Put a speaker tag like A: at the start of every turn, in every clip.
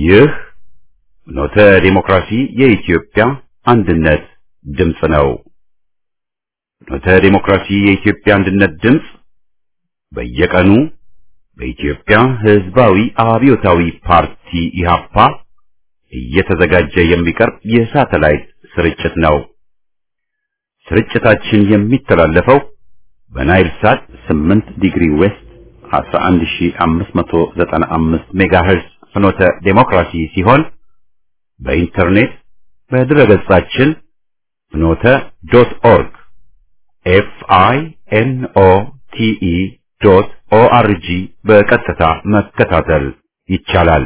A: ይህ ኖተ ዲሞክራሲ የኢትዮጵያ አንድነት ድምፅ ነው። ኖተ ዲሞክራሲ የኢትዮጵያ አንድነት ድምፅ በየቀኑ በኢትዮጵያ ሕዝባዊ አብዮታዊ ፓርቲ ኢህአፓ እየተዘጋጀ የሚቀርብ የሳተላይት ስርጭት ነው። ስርጭታችን የሚተላለፈው በናይል ሳት 8 ዲግሪ ዌስት 11595 ሜጋሄርዝ ፍኖተ ዴሞክራሲ ሲሆን በኢንተርኔት በድረገጻችን ፍኖተ ዶት ኦርግ ኤፍ አይ ኤን ኦ ቲ ኢ ዶት ኦ አር ጂ በቀጥታ መከታተል ይቻላል።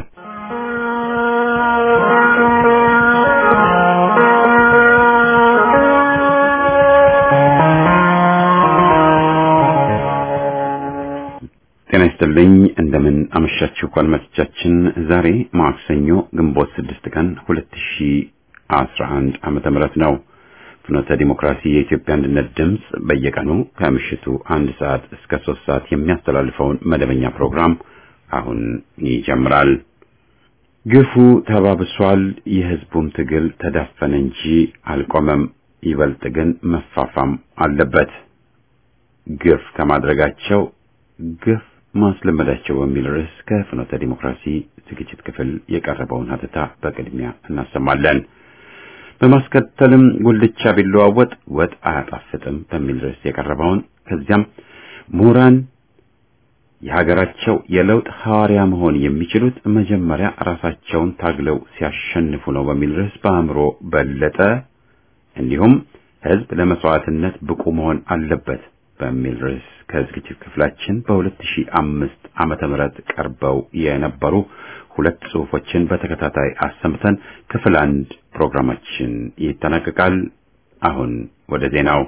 A: ጤና ይስጥልኝ። እንደምን አመሻችሁ አድማጮቻችን። ዛሬ ማክሰኞ ግንቦት ስድስት ቀን ሁለት ሺ አስራ አንድ ዓመተ ምህረት ነው። ፍኖተ ዲሞክራሲ የኢትዮጵያ አንድነት ድምፅ በየቀኑ ከምሽቱ አንድ ሰዓት እስከ ሶስት ሰዓት የሚያስተላልፈውን መደበኛ ፕሮግራም አሁን ይጀምራል። ግፉ ተባብሷል፣ የህዝቡም ትግል ተዳፈነ እንጂ አልቆመም። ይበልጥ ግን መፋፋም አለበት። ግፍ ከማድረጋቸው ግፍ ማስለመዳቸው በሚል ርዕስ ከፍኖተ ዲሞክራሲ ዝግጅት ክፍል የቀረበውን ሀተታ በቅድሚያ እናሰማለን። በማስከተልም ጉልቻ ቢለዋወጥ ወጥ አያጣፍጥም በሚል ርዕስ የቀረበውን ከዚያም ምሁራን የሀገራቸው የለውጥ ሐዋርያ መሆን የሚችሉት መጀመሪያ ራሳቸውን ታግለው ሲያሸንፉ ነው በሚል ርዕስ በአእምሮ በለጠ እንዲሁም ህዝብ ለመስዋዕትነት ብቁ መሆን አለበት በሚል ርዕስ ከዝግጅት ክፍላችን በ2005 ዓመተ ምህረት ቀርበው የነበሩ ሁለት ጽሑፎችን በተከታታይ አሰምተን ክፍል አንድ ፕሮግራማችን ይጠናቀቃል። አሁን ወደ ዜናው።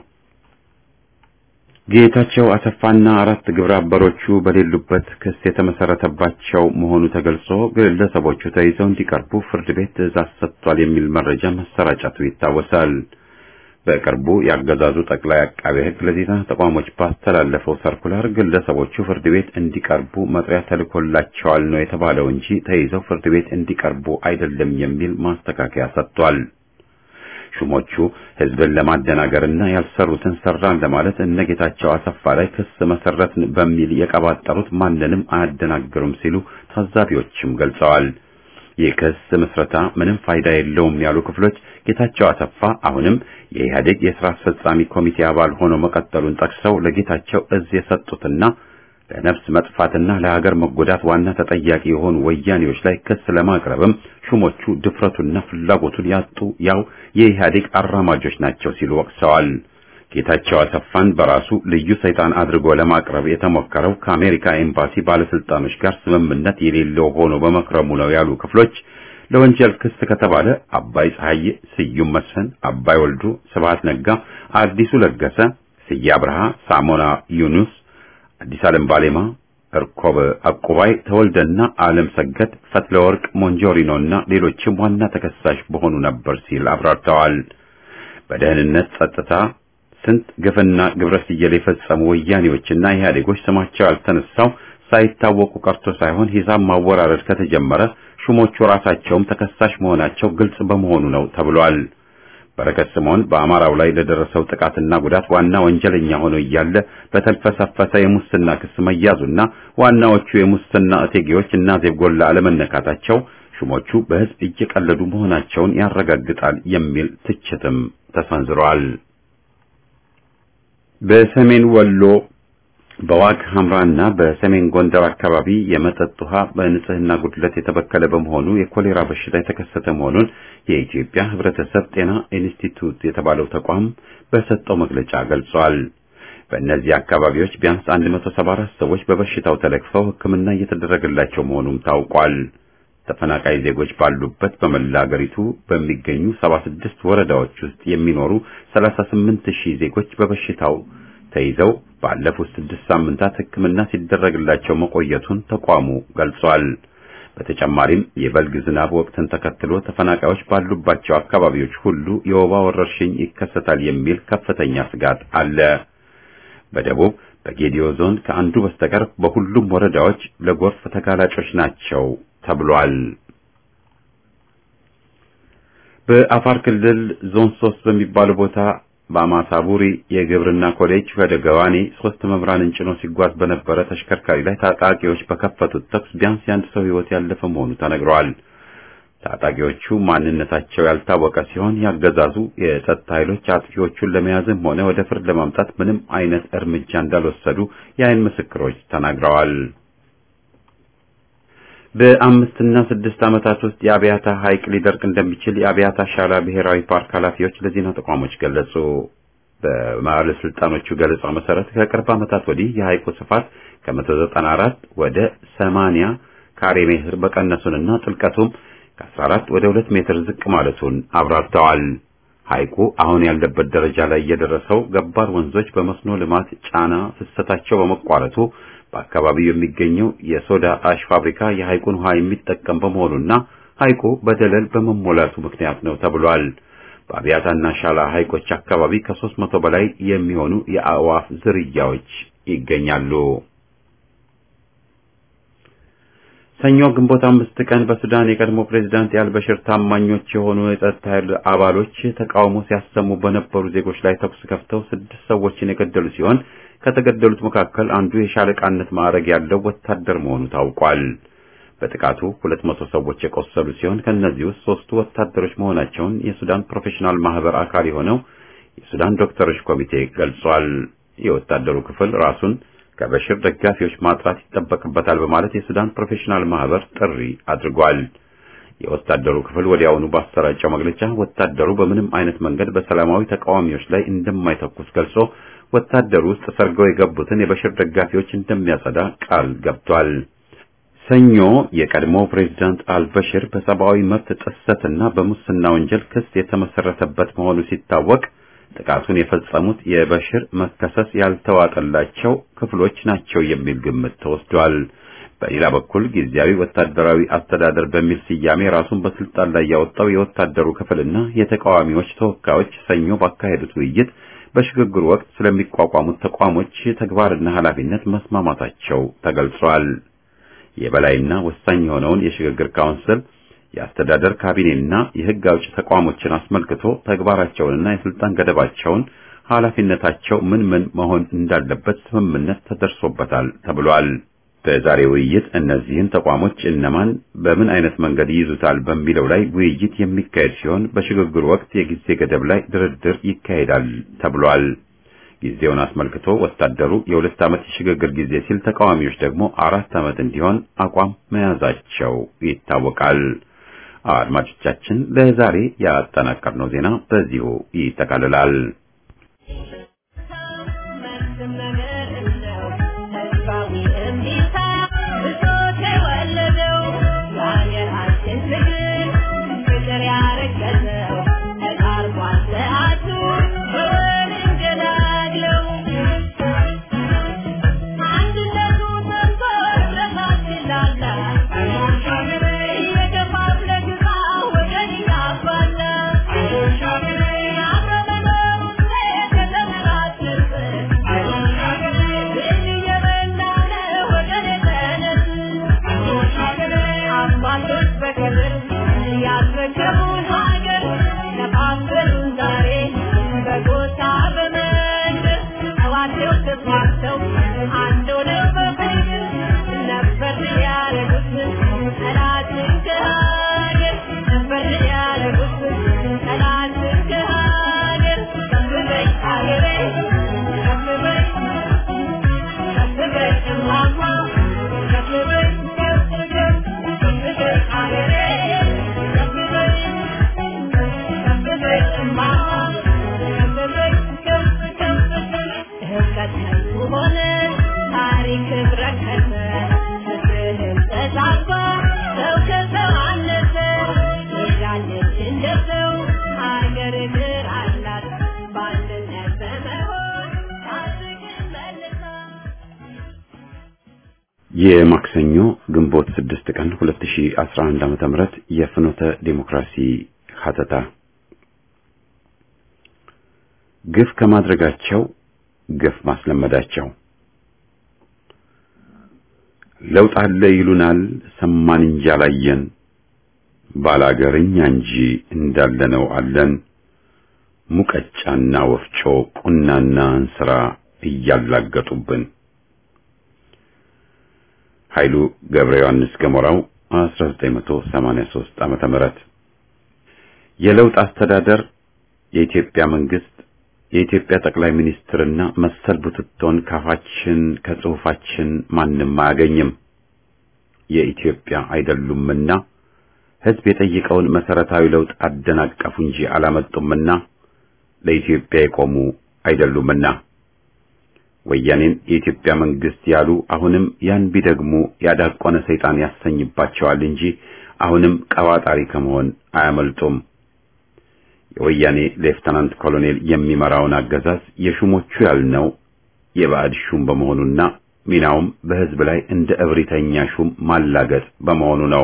A: ጌታቸው አሰፋና አራት ግብረ አበሮቹ በሌሉበት ክስ የተመሰረተባቸው መሆኑ ተገልጾ ግለሰቦቹ ተይዘው እንዲቀርቡ ፍርድ ቤት ትዕዛዝ ሰጥቷል የሚል መረጃ መሰራጨቱ ይታወሳል። በቅርቡ ያገዛዙ ጠቅላይ አቃቤ ሕግ ለዜና ተቋሞች ባስተላለፈው ሰርኩላር ግለሰቦቹ ፍርድ ቤት እንዲቀርቡ መጥሪያ ተልኮላቸዋል ነው የተባለው እንጂ ተይዘው ፍርድ ቤት እንዲቀርቡ አይደለም የሚል ማስተካከያ ሰጥቷል። ሹሞቹ ሕዝብን ለማደናገርና ያልሰሩትን ሰራን ለማለት እነ ጌታቸው አሰፋ ላይ ክስ መሰረትን በሚል የቀባጠሩት ማንንም አያደናግሩም ሲሉ ታዛቢዎችም ገልጸዋል። የክስ ምስረታ ምንም ፋይዳ የለውም ያሉ ክፍሎች ጌታቸው አሰፋ አሁንም የኢህአዴግ የሥራ አስፈጻሚ ኮሚቴ አባል ሆኖ መቀጠሉን ጠቅሰው ለጌታቸው እዝ የሰጡትና ለነፍስ መጥፋትና ለሀገር መጎዳት ዋና ተጠያቂ የሆኑ ወያኔዎች ላይ ክስ ለማቅረብም ሹሞቹ ድፍረቱና ፍላጎቱን ያጡ ያው የኢህአዴግ አራማጆች ናቸው ሲሉ ወቅሰዋል። ጌታቸው አሰፋን በራሱ ልዩ ሰይጣን አድርጎ ለማቅረብ የተሞከረው ከአሜሪካ ኤምባሲ ባለስልጣኖች ጋር ስምምነት የሌለው ሆኖ በመክረሙ ነው ያሉ ክፍሎች ለወንጀል ክስ ከተባለ አባይ ፀሐዬ፣ ስዩም መስፍን፣ አባይ ወልዱ፣ ስብሐት ነጋ፣ አዲሱ ለገሰ፣ ስዬ አብርሃ፣ ሳሞና ዩኑስ፣ አዲስ ዓለም ባሌማ፣ እርኮብ አቁባይ፣ ተወልደና ዓለም ሰገድ፣ ፈትለወርቅ ሞንጆሪኖና ሌሎችም ዋና ተከሳሽ በሆኑ ነበር ሲል አብራርተዋል። በደህንነት ጸጥታ ስንት ግፍና ግብረ ስየል የፈጸሙ ወያኔዎችና ኢህአዴጎች ስማቸው ያልተነሳው ሳይታወቁ ቀርቶ ሳይሆን ሂሳብ ማወራረድ ከተጀመረ ሹሞቹ ራሳቸውም ተከሳሽ መሆናቸው ግልጽ በመሆኑ ነው ተብሏል። በረከት ስምዖን በአማራው ላይ ለደረሰው ጥቃትና ጉዳት ዋና ወንጀለኛ ሆኖ እያለ በተልፈሰፈሰ የሙስና ክስ መያዙና ዋናዎቹ የሙስና እቴጌዎች እና ዜጎላ አለመነካታቸው ሹሞቹ በሕዝብ እየቀለዱ መሆናቸውን ያረጋግጣል የሚል ትችትም ተሰንዝሯል። በሰሜን ወሎ በዋግ ኽምራና በሰሜን ጎንደር አካባቢ የመጠጥ ውሃ በንጽህና ጉድለት የተበከለ በመሆኑ የኮሌራ በሽታ የተከሰተ መሆኑን የኢትዮጵያ ሕብረተሰብ ጤና ኢንስቲትዩት የተባለው ተቋም በሰጠው መግለጫ ገልጿል። በእነዚህ አካባቢዎች ቢያንስ 174 ሰዎች በበሽታው ተለክፈው ሕክምና እየተደረገላቸው መሆኑም ታውቋል። ተፈናቃይ ዜጎች ባሉበት በመላ አገሪቱ በሚገኙ 76 ወረዳዎች ውስጥ የሚኖሩ 38 ሺህ ዜጎች በበሽታው ተይዘው ባለፉት ስድስት ሳምንታት ሕክምና ሲደረግላቸው መቆየቱን ተቋሙ ገልጿል። በተጨማሪም የበልግ ዝናብ ወቅትን ተከትሎ ተፈናቃዮች ባሉባቸው አካባቢዎች ሁሉ የወባ ወረርሽኝ ይከሰታል የሚል ከፍተኛ ስጋት አለ። በደቡብ በጌዲዮ ዞን ከአንዱ በስተቀር በሁሉም ወረዳዎች ለጎርፍ ተጋላጮች ናቸው ተብሏል። በአፋር ክልል ዞን ሶስት በሚባለው ቦታ በአማሳቡሪ የግብርና ኮሌጅ ወደ ገዋኔ ሶስት መምህራንን ጭኖ ሲጓዝ በነበረ ተሽከርካሪ ላይ ታጣቂዎች በከፈቱት ተኩስ ቢያንስ የአንድ ሰው ሕይወት ያለፈ መሆኑ ተነግረዋል። ታጣቂዎቹ ማንነታቸው ያልታወቀ ሲሆን ያገዛዙ የጸጥታ ኃይሎች አጥቂዎቹን ለመያዝም ሆነ ወደ ፍርድ ለማምጣት ምንም አይነት እርምጃ እንዳልወሰዱ የዓይን ምስክሮች ተናግረዋል። በአምስትና ስድስት ዓመታት ውስጥ የአብያታ ሐይቅ ሊደርቅ እንደሚችል የአብያታ ሻላ ብሔራዊ ፓርክ ኃላፊዎች ለዜና ተቋሞች ገለጹ። በባለስልጣኖቹ ገለጻ መሰረት ከቅርብ ዓመታት ወዲህ የሐይቁ ስፋት ከ194 ወደ 80 ካሬ ሜትር መቀነሱንና ጥልቀቱም ከ14 ወደ 2 ሜትር ዝቅ ማለቱን አብራርተዋል። ሐይቁ አሁን ያለበት ደረጃ ላይ የደረሰው ገባር ወንዞች በመስኖ ልማት ጫና ፍሰታቸው በመቋረጡ በአካባቢው የሚገኘው የሶዳ አሽ ፋብሪካ የሐይቁን ውሃ የሚጠቀም በመሆኑና ሐይቁ በደለል በመሞላቱ ምክንያት ነው ተብሏል። በአብያታና ሻላ ሐይቆች አካባቢ ከሦስት መቶ በላይ የሚሆኑ የአዕዋፍ ዝርያዎች ይገኛሉ። ሰኞ ግንቦት አምስት ቀን በሱዳን የቀድሞ ፕሬዝዳንት የአልበሽር ታማኞች የሆኑ የጸጥታ ኃይል አባሎች ተቃውሞ ሲያሰሙ በነበሩ ዜጎች ላይ ተኩስ ከፍተው ስድስት ሰዎችን የገደሉ ሲሆን ከተገደሉት መካከል አንዱ የሻለቃነት ማዕረግ ያለው ወታደር መሆኑ ታውቋል። በጥቃቱ ሁለት መቶ ሰዎች የቆሰሉ ሲሆን ከእነዚህ ውስጥ ሶስቱ ወታደሮች መሆናቸውን የሱዳን ፕሮፌሽናል ማህበር አካል የሆነው የሱዳን ዶክተሮች ኮሚቴ ገልጿል። የወታደሩ ክፍል ራሱን ከበሽር ደጋፊዎች ማጥራት ይጠበቅበታል በማለት የሱዳን ፕሮፌሽናል ማህበር ጥሪ አድርጓል። የወታደሩ ክፍል ወዲያውኑ ባሰራጨው መግለጫ ወታደሩ በምንም አይነት መንገድ በሰላማዊ ተቃዋሚዎች ላይ እንደማይተኩስ ገልጾ ወታደሩ ውስጥ ሰርገው የገቡትን የበሽር ደጋፊዎች እንደሚያጸዳ ቃል ገብቷል። ሰኞ የቀድሞ ፕሬዝዳንት አልበሽር በሰብአዊ መብት ጥሰትና በሙስና ወንጀል ክስ የተመሰረተበት መሆኑ ሲታወቅ ጥቃቱን የፈጸሙት የበሽር መከሰስ ያልተዋጠላቸው ክፍሎች ናቸው የሚል ግምት ተወስዷል። በሌላ በኩል ጊዜያዊ ወታደራዊ አስተዳደር በሚል ስያሜ ራሱን በስልጣን ላይ ያወጣው የወታደሩ ክፍልና የተቃዋሚዎች ተወካዮች ሰኞ ባካሄዱት ውይይት በሽግግሩ ወቅት ስለሚቋቋሙት ተቋሞች ተግባርና ኃላፊነት መስማማታቸው ተገልጿል። የበላይና ወሳኝ የሆነውን የሽግግር ካውንስል የአስተዳደር ካቢኔና የሕግ አውጭ ተቋሞችን አስመልክቶ ተግባራቸውንና የስልጣን ገደባቸውን ኃላፊነታቸው ምን ምን መሆን እንዳለበት ስምምነት ተደርሶበታል ተብሏል። በዛሬ ውይይት እነዚህን ተቋሞች እነማን በምን አይነት መንገድ ይይዙታል በሚለው ላይ ውይይት የሚካሄድ ሲሆን በሽግግሩ ወቅት የጊዜ ገደብ ላይ ድርድር ይካሄዳል ተብሏል። ጊዜውን አስመልክቶ ወታደሩ የሁለት ዓመት የሽግግር ጊዜ ሲል፣ ተቃዋሚዎች ደግሞ አራት ዓመት እንዲሆን አቋም መያዛቸው ይታወቃል። አድማጮቻችን ለዛሬ ያጠናቀርነው ዜና በዚሁ ይጠቃልላል። የማክሰኞ ግንቦት 6 ቀን 2011 ዓመተ ምህረት የፍኖተ ዴሞክራሲ ሀተታ ግፍ ከማድረጋቸው ግፍ ማስለመዳቸው ለውጥ አለ ይሉናል ሰማን እንጂ አላየን ባላገርኛ እንጂ እንዳለነው አለን ሙቀጫና ወፍጮ ቁናና እንስራ እያላገጡብን። ኃይሉ ገብረ ዮሐንስ ገሞራው 1983 ዓመተ ምህረት የለውጥ አስተዳደር የኢትዮጵያ መንግስት የኢትዮጵያ ጠቅላይ ሚኒስትርና መሰል ቡትቶን ካፋችን ከጽሑፋችን ማንም አያገኝም። የኢትዮጵያ አይደሉምና ሕዝብ የጠየቀውን መሰረታዊ ለውጥ አደናቀፉ እንጂ አላመጡምና ለኢትዮጵያ የቆሙ አይደሉምና ወያኔን የኢትዮጵያ መንግስት ያሉ አሁንም ያን ቢደግሙ ያዳቆነ ሰይጣን ያሰኝባቸዋል እንጂ አሁንም ቀባጣሪ ከመሆን አያመልጡም። የወያኔ ሌፍተናንት ኮሎኔል የሚመራውን አገዛዝ የሹሞቹ ያልነው የባዕድ ሹም በመሆኑና ሚናውም በሕዝብ ላይ እንደ እብሪተኛ ሹም ማላገጥ በመሆኑ ነው።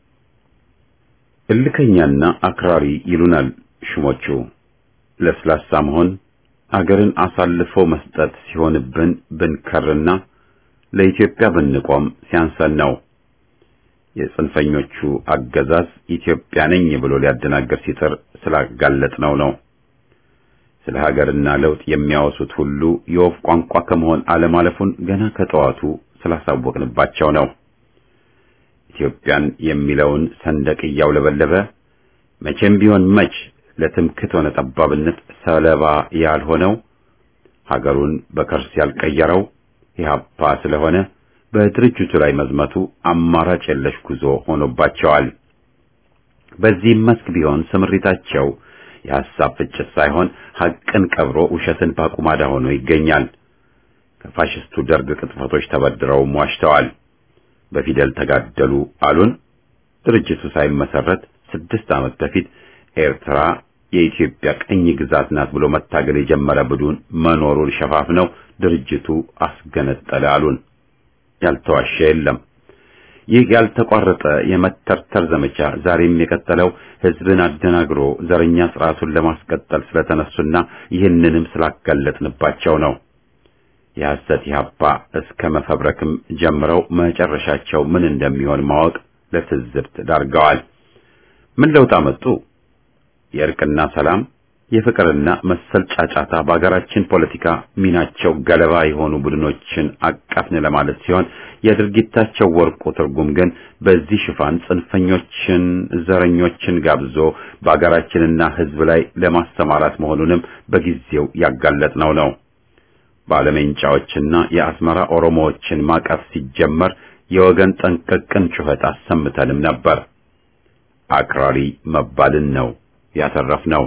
A: እልከኛና አክራሪ ይሉናል ሹሞቹ። ለስላሳ መሆን አገርን አሳልፈው መስጠት ሲሆንብን ብንከርና ለኢትዮጵያ ብንቆም ሲያንሰን ነው። የጽንፈኞቹ አገዛዝ ኢትዮጵያ ነኝ ብሎ ሊያደናገር ሲጥር ስላጋለጥነው ነው። ስለ ሀገርና ለውጥ የሚያወሱት ሁሉ የወፍ ቋንቋ ከመሆን አለማለፉን ገና ከጠዋቱ ስላሳወቅንባቸው ነው። ኢትዮጵያን የሚለውን ሰንደቅ እያውለበለበ መቼም ቢሆን መች ለትምክት ሆነ ጠባብነት ሰለባ ያልሆነው ሀገሩን በከርስ ያልቀየረው ኢህአፓ ስለሆነ በድርጅቱ ላይ መዝመቱ አማራጭ የለሽ ጉዞ ሆኖባቸዋል። በዚህም መስክ ቢሆን ስምሪታቸው የሐሳብ ፍጭት ሳይሆን ሐቅን ቀብሮ ውሸትን ባቁማዳ ሆኖ ይገኛል። ከፋሽስቱ ደርግ ቅጥፈቶች ተበድረውም ዋሽተዋል። በፊደል ተጋደሉ አሉን። ድርጅቱ ሳይመሰረት ስድስት ዓመት በፊት ኤርትራ የኢትዮጵያ ቅኝ ግዛት ናት ብሎ መታገል የጀመረ ቡድን መኖሩን ሸፋፍነው ድርጅቱ አስገነጠለ አሉን። ያልተዋሸ የለም። ይህ ያልተቋረጠ የመተርተር ዘመቻ ዛሬም የቀጠለው ሕዝብን አደናግሮ ዘረኛ ስርዓቱን ለማስቀጠል ስለተነሱና ይህንንም ስላጋለጥንባቸው ነው። የሐሰት ኢህአፓ እስከ መፈብረክም ጀምረው መጨረሻቸው ምን እንደሚሆን ማወቅ ለትዝብት ዳርገዋል። ምን ለውጥ አመጡ? የእርቅና ሰላም የፍቅርና መሰል ጫጫታ በአገራችን ፖለቲካ ሚናቸው ገለባ የሆኑ ቡድኖችን አቀፍን ለማለት ሲሆን የድርጊታቸው ወርቁ ትርጉም ግን በዚህ ሽፋን ጽንፈኞችን፣ ዘረኞችን ጋብዞ በአገራችንና ሕዝብ ላይ ለማሰማራት መሆኑንም በጊዜው ያጋለጥነው ነው። ባለሜንጫዎችና የአስመራ ኦሮሞዎችን ማቀፍ ሲጀመር የወገን ጠንቀቅን ጩኸት አሰምተንም ነበር። አክራሪ መባልን ነው ያተረፍነው።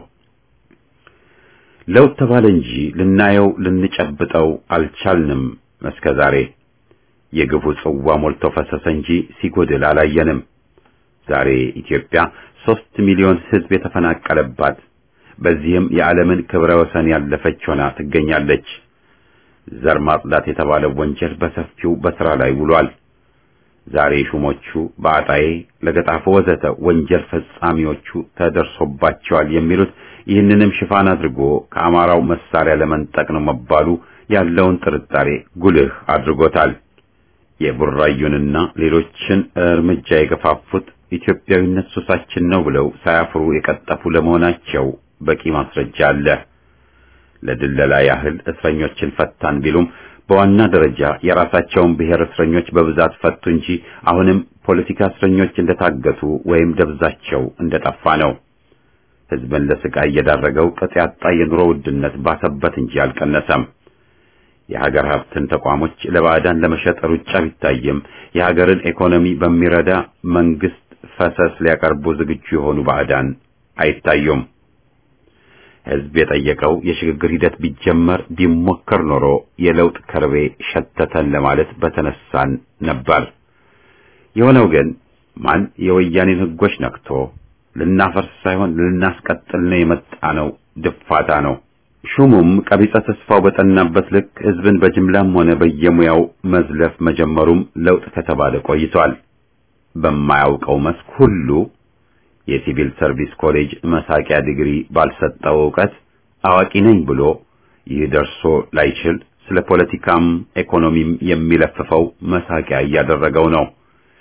A: ለውጥ ተባለ እንጂ ልናየው ልንጨብጠው አልቻልንም። እስከ ዛሬ የግፉ ጽዋ ሞልቶ ፈሰሰ እንጂ ሲጎድል አላየንም። ዛሬ ኢትዮጵያ ሦስት ሚሊዮን ሕዝብ የተፈናቀለባት በዚህም የዓለምን ክብረ ወሰን ያለፈች ሆና ትገኛለች። ዘር ማጽዳት የተባለው ወንጀል በሰፊው በሥራ ላይ ውሏል። ዛሬ ሹሞቹ በአጣዬ፣ ለገጣፎ ወዘተ ወንጀል ፈጻሚዎቹ ተደርሶባቸዋል የሚሉት ይህንንም ሽፋን አድርጎ ከአማራው መሳሪያ ለመንጠቅ ነው መባሉ ያለውን ጥርጣሬ ጉልህ አድርጎታል። የቡራዩንና ሌሎችን እርምጃ የገፋፉት ኢትዮጵያዊነት ሱሳችን ነው ብለው ሳያፍሩ የቀጠፉ ለመሆናቸው በቂ ማስረጃ አለ። ለድለላ ያህል እስረኞችን ፈታን ቢሉም በዋና ደረጃ የራሳቸውን ብሔር እስረኞች በብዛት ፈቱ እንጂ አሁንም ፖለቲካ እስረኞች እንደታገቱ ወይም ደብዛቸው እንደጠፋ ነው። ሕዝብን ለስቃይ እየዳረገው ቅጥ ያጣ የኑሮ ውድነት ባሰበት እንጂ አልቀነሰም። የሀገር ሀብትን ተቋሞች ለባዕዳን ለመሸጥ ሩጫ ቢታይም የሀገርን ኢኮኖሚ በሚረዳ መንግስት ፈሰስ ሊያቀርቡ ዝግጁ የሆኑ ባዕዳን አይታዩም። ሕዝብ የጠየቀው የሽግግር ሂደት ቢጀመር ቢሞከር ኖሮ የለውጥ ከርቤ ሸተተን ለማለት በተነሳን ነበር። የሆነው ግን ማን የወያኔን ሕጎች ነክቶ ልናፈርስ ሳይሆን ልናስቀጥል ነው የመጣ ነው ድፋታ ነው። ሹሙም ቀቢጸ ተስፋው በጠናበት ልክ ሕዝብን በጅምላም ሆነ በየሙያው መዝለፍ መጀመሩም ለውጥ ከተባለ ቆይቷል። በማያውቀው መስክ ሁሉ የሲቪል ሰርቪስ ኮሌጅ መሳቂያ ዲግሪ ባልሰጠው ዕውቀት አዋቂ ነኝ ብሎ ይህ ደርሶ ላይችል ስለ ፖለቲካም ኢኮኖሚም የሚለፍፈው መሳቂያ እያደረገው ነው።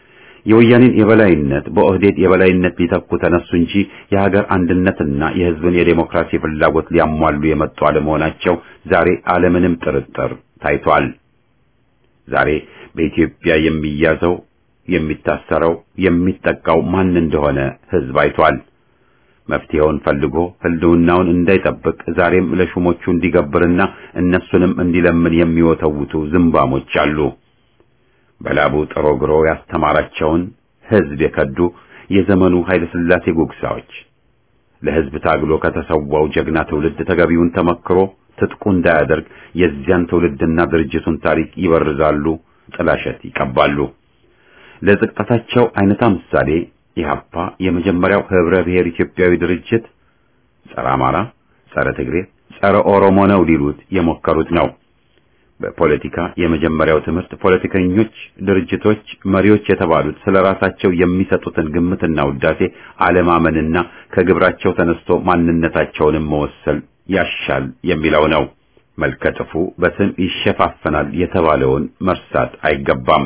A: የወያኔን የበላይነት በኦህዴድ የበላይነት ሊተኩ ተነሱ እንጂ የሀገር አንድነትና የሕዝብን የዴሞክራሲ ፍላጎት ሊያሟሉ የመጡ አለመሆናቸው ዛሬ አለምንም ጥርጥር ታይቷል። ዛሬ በኢትዮጵያ የሚያዘው የሚታሰረው የሚጠቃው ማን እንደሆነ ሕዝብ አይቷል። መፍትሄውን ፈልጎ ህልውናውን እንዳይጠብቅ ዛሬም ለሹሞቹ እንዲገብርና እነሱንም እንዲለምን የሚወተውቱ ዝምባሞች አሉ። በላቡ ጥሮ ግሮ ያስተማራቸውን ሕዝብ የከዱ የዘመኑ ኃይለ ሥላሴ ጉግሳዎች ለሕዝብ ታግሎ ከተሰዋው ጀግና ትውልድ ተገቢውን ተመክሮ ትጥቁ እንዳያደርግ የዚያን ትውልድና ድርጅቱን ታሪክ ይበርዛሉ፣ ጥላሸት ይቀባሉ። ለዝቅጠታቸው አይነታ ምሳሌ ኢህአፓ የመጀመሪያው ህብረ ብሔር ኢትዮጵያዊ ድርጅት ጸረ አማራ፣ ጸረ ትግሬ፣ ጸረ ኦሮሞ ነው ሊሉት የሞከሩት ነው። በፖለቲካ የመጀመሪያው ትምህርት ፖለቲከኞች፣ ድርጅቶች፣ መሪዎች የተባሉት ስለ ራሳቸው የሚሰጡትን ግምትና ውዳሴ አለማመንና ከግብራቸው ተነስቶ ማንነታቸውንም መወሰል ያሻል የሚለው ነው። መልከጥፉ በስም ይሸፋፈናል የተባለውን መርሳት አይገባም።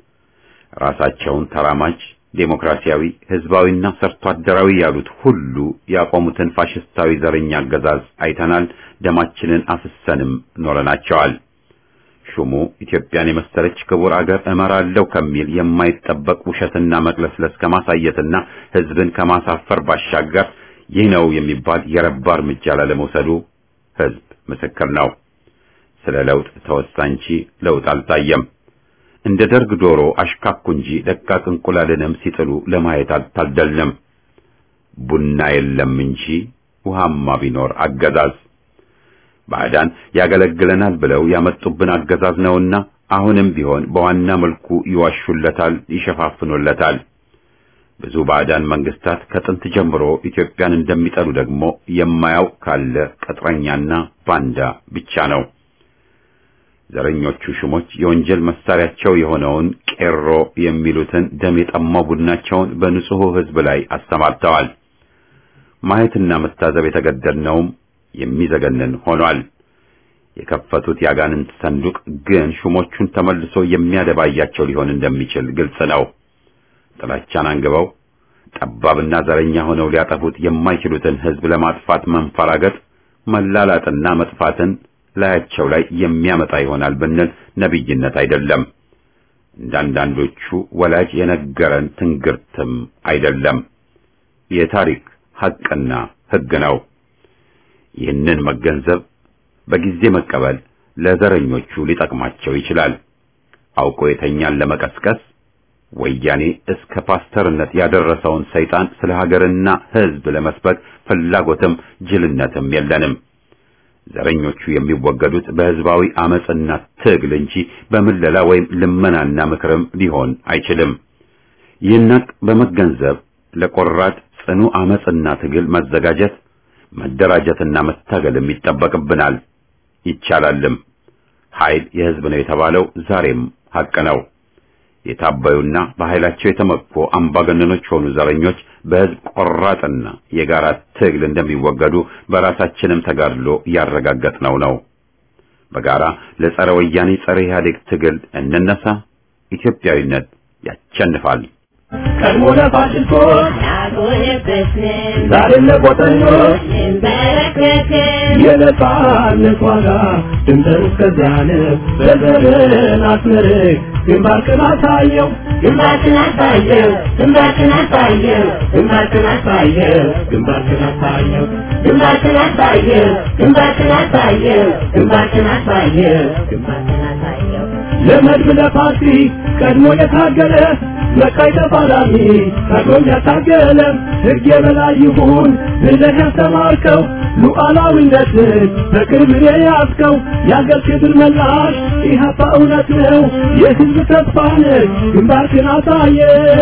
A: ራሳቸውን ተራማጅ ዴሞክራሲያዊ ህዝባዊና ሰርቶ አደራዊ ያሉት ሁሉ ያቆሙትን ፋሽስታዊ ዘረኛ አገዛዝ አይተናል። ደማችንን አፍሰንም ኖረናቸዋል። ሹሙ ኢትዮጵያን የመሰለች ክቡር አገር እመራለሁ ከሚል የማይጠበቅ ውሸትና መቅለስለስ ከማሳየትና ህዝብን ከማሳፈር ባሻገር ይህ ነው የሚባል የረባ እርምጃ ላለመውሰዱ ህዝብ ምስክር ነው። ስለ ለውጥ ተወሳ እንጂ ለውጥ አልታየም። እንደ ደርግ ዶሮ አሽካኩ እንጂ ደቃቅ እንቁላልንም ሲጥሉ ለማየት አልታደልንም። ቡና የለም እንጂ ውሃማ ቢኖር አገዛዝ ባዕዳን ያገለግለናል ብለው ያመጡብን አገዛዝ ነውና አሁንም ቢሆን በዋና መልኩ ይዋሹለታል፣ ይሸፋፍኑለታል። ብዙ ባዕዳን መንግስታት ከጥንት ጀምሮ ኢትዮጵያን እንደሚጠሉ ደግሞ የማያውቅ ካለ ቅጥረኛና ባንዳ ብቻ ነው። ዘረኞቹ ሹሞች የወንጀል መሳሪያቸው የሆነውን ቄሮ የሚሉትን ደም የጠማው ቡድናቸውን በንጹሑ ሕዝብ ላይ አሰማርተዋል። ማየትና መታዘብ የተገደድነውም የሚዘገንን ሆኗል። የከፈቱት ያጋንንት ሰንዱቅ ግን ሹሞቹን ተመልሶ የሚያደባያቸው ሊሆን እንደሚችል ግልጽ ነው። ጥላቻን አንግበው ጠባብና ዘረኛ ሆነው ሊያጠፉት የማይችሉትን ሕዝብ ለማጥፋት መንፈራገጥ፣ መላላጥና መጥፋትን ላያቸው ላይ የሚያመጣ ይሆናል ብንል ነቢይነት አይደለም። እንዳንዳንዶቹ ወላጅ የነገረን ትንግርትም አይደለም። የታሪክ ሐቅና ሕግ ነው። ይህንን መገንዘብ በጊዜ መቀበል ለዘረኞቹ ሊጠቅማቸው ይችላል። አውቆ የተኛን ለመቀስቀስ ወያኔ እስከ ፓስተርነት ያደረሰውን ሰይጣን ስለ ሀገርና ሕዝብ ለመስበክ ፍላጎትም ጅልነትም የለንም። ዘረኞቹ የሚወገዱት በሕዝባዊ አመጽና ትግል እንጂ በምለላ ወይም ልመናና ምክርም ሊሆን አይችልም። ይህን ሐቅ በመገንዘብ ለቆራጥ ጽኑ አመጽና ትግል መዘጋጀት መደራጀትና መታገልም ይጠበቅብናል። ይቻላልም። ኃይል የሕዝብ ነው የተባለው ዛሬም ሐቅ ነው። የታበዩና በኃይላቸው የተመኩ አምባገነኖች ሆኑ ዘረኞች በሕዝብ ቆራጥና የጋራ ትግል እንደሚወገዱ በራሳችንም ተጋድሎ ያረጋገጥነው ነው። በጋራ ለጸረ ወያኔ ጸረ ኢህአዴግ ትግል እንነሳ። ኢትዮጵያዊነት ያቸንፋል።
B: ቀድሞ ለፋሽስቶች
C: አልሆነበትንም
B: ዛሬም ለቆጠኞች
C: እንበረከክም
B: የነጻነት ዋጋ ድምፅን እስከዚያን በዘርን አስመርቅ ግንባርክን አሳየው
C: ግንባርክን አሳየው ግንባርክን አሳየው
B: ግንባርክን አሳየው ግንባርክን አሳየው
C: ግንባርክን አሳየው ግንባርክን አሳየው
B: ግንባርክን አሳየው
C: ግንባርክን አሳየው
B: ለመድብ ለፓርቲ ቀድሞ የታገለ መቃይ ተፋላሚ ቀድሞም ያታገለ ሕግ የበላይ ይሁን ብለህ ያስተማርከው ሉዓላዊነትን በቅርብ የያዝከው የአገር ክብር መላሽ ኢህአፓ እውነት ነው የሕዝብ ተስፋ ነህ ግንባርክን አሳየ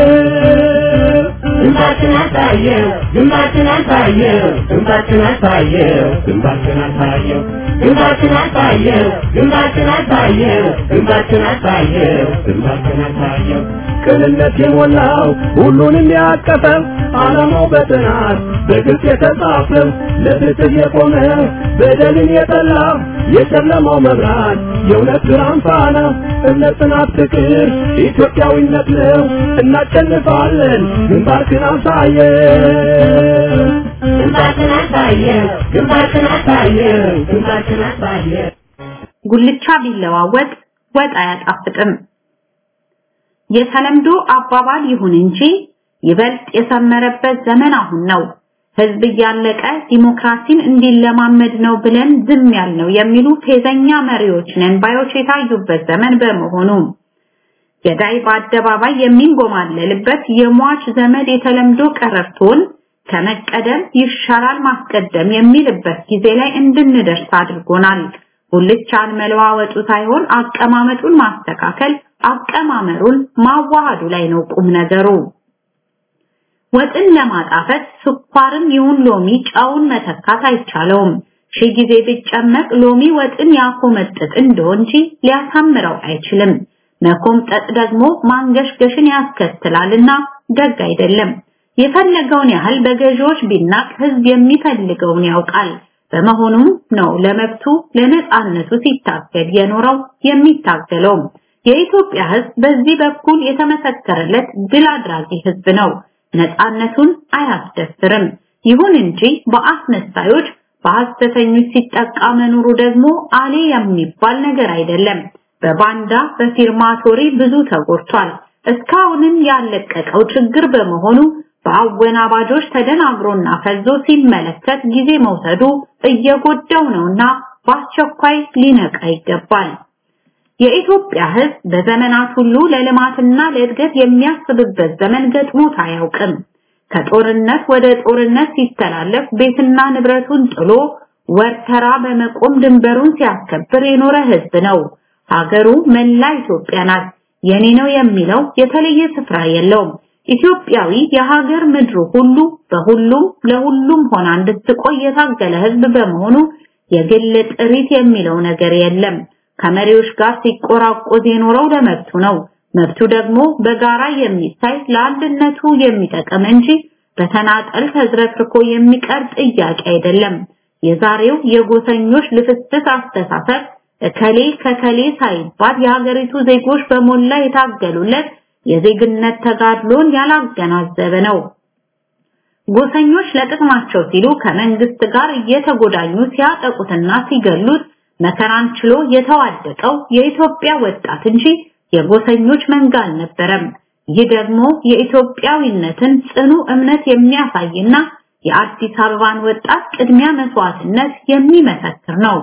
C: ግንባርክን አሳየው ግንባርክን አሳየው
B: ግንባርክን አሳየው ግንባርክን አሳየው
C: ግንባርክን አሳየው ግንባርክን አሳየው
B: ግንባርክን አሳየው ግንባርክን አሳየው ቅንነት የሞላው ሁሉንም ያቀፈ ዓላማው በጥናት በግልጽ የተጻፈ ለፍትህ የቆመ በደልን የጠላ የጨለማው መብራት የእውነት ብርሃን ፋና እምነት፣ ጽናት፣ ፍቅር ኢትዮጵያዊነት ነው። እናሸንፋለን። ግንባርክን አሳየ
C: ግንባርክን አሳየው ግንባርክን አሳየው ግንባርክን አሳየው
D: ጉልቻ ቢለዋወጥ ወጥ አያጣፍጥም። የተለምዶ አባባል ይሁን እንጂ ይበልጥ የሰመረበት ዘመን አሁን ነው። ህዝብ እያለቀ ዲሞክራሲን እንዲለማመድ ነው ብለን ዝም ያልነው የሚሉ ፌዘኛ መሪዎች ነን ባዮች የታዩበት ዘመን በመሆኑ ገዳይ በአደባባይ የሚንጎማለልበት የሟች ዘመድ የተለምዶ ቀረርቶን ከመቀደም ይሻላል ማስቀደም የሚልበት ጊዜ ላይ እንድንደርስ አድርጎናል። ጉልቻን መለዋወጡ ሳይሆን አቀማመጡን ማስተካከል፣ አቀማመሩን ማዋሃዱ ላይ ነው ቁም ነገሩ። ወጥን ለማጣፈጥ ስኳርም ይሁን ሎሚ ጨውን መተካት አይቻለውም። ሺህ ጊዜ ቢጨመቅ ሎሚ ወጥን ያኮመጥጥ እንደው እንጂ ሊያሳምረው አይችልም። መኮምጠጥ ደግሞ ማንገሽገሽን ያስከትላልና ደግ አይደለም። የፈለገውን ያህል በገዢዎች ቢናቅ ህዝብ የሚፈልገውን ያውቃል። በመሆኑም ነው ለመብቱ ለነጻነቱ ሲታገል የኖረው የሚታገለው። የኢትዮጵያ ህዝብ በዚህ በኩል የተመሰከረለት ድል አድራጊ ህዝብ ነው። ነጻነቱን አያስደፍርም። ይሁን እንጂ በአስመሳዮች በሐሰተኞች ሲጠቃ መኖሩ ደግሞ አሌ የሚባል ነገር አይደለም። በባንዳ በፊርማቶሪ ብዙ ተጎድቷል። እስካሁንም ያለቀቀው ችግር በመሆኑ በአወናባጆች ተደናግሮና ፈዞ ሲመለከት ጊዜ መውሰዱ እየጎዳው ነውና በአስቸኳይ ሊነቃ ይገባል። የኢትዮጵያ ህዝብ በዘመናት ሁሉ ለልማትና ለእድገት የሚያስብበት ዘመን ገጥሞት አያውቅም። ከጦርነት ወደ ጦርነት ሲተላለፍ ቤትና ንብረቱን ጥሎ ወርተራ በመቆም ድንበሩን ሲያስከብር የኖረ ህዝብ ነው። ሀገሩ መላ ኢትዮጵያ ናት። የኔ ነው የሚለው የተለየ ስፍራ የለውም። ኢትዮጵያዊ የሀገር ምድሩ ሁሉ በሁሉም ለሁሉም ሆና እንድትቆይ የታገለ ህዝብ በመሆኑ የግል ጥሪት የሚለው ነገር የለም። ከመሪዎች ጋር ሲቆራቆዝ የኖረው ለመብቱ ነው። መብቱ ደግሞ በጋራ የሚታይ ለአንድነቱ የሚጠቅም እንጂ በተናጠል ተዝረክርኮ የሚቀር ጥያቄ አይደለም። የዛሬው የጎሰኞች ልፍስፍስ አስተሳሰብ እከሌ ከከሌ ሳይባል የሀገሪቱ ዜጎች በሞላ የታገሉለት የዜግነት ተጋድሎን ያላገናዘበ ነው። ጎሰኞች ለጥቅማቸው ሲሉ ከመንግስት ጋር እየተጎዳኙ ሲያጠቁትና ሲገሉት መከራን ችሎ የተዋደቀው የኢትዮጵያ ወጣት እንጂ የጎሰኞች መንጋ አልነበረም። ይህ ደግሞ የኢትዮጵያዊነትን ጽኑ እምነት የሚያሳይና የአዲስ አበባን ወጣት ቅድሚያ መስዋዕትነት የሚመሰክር ነው።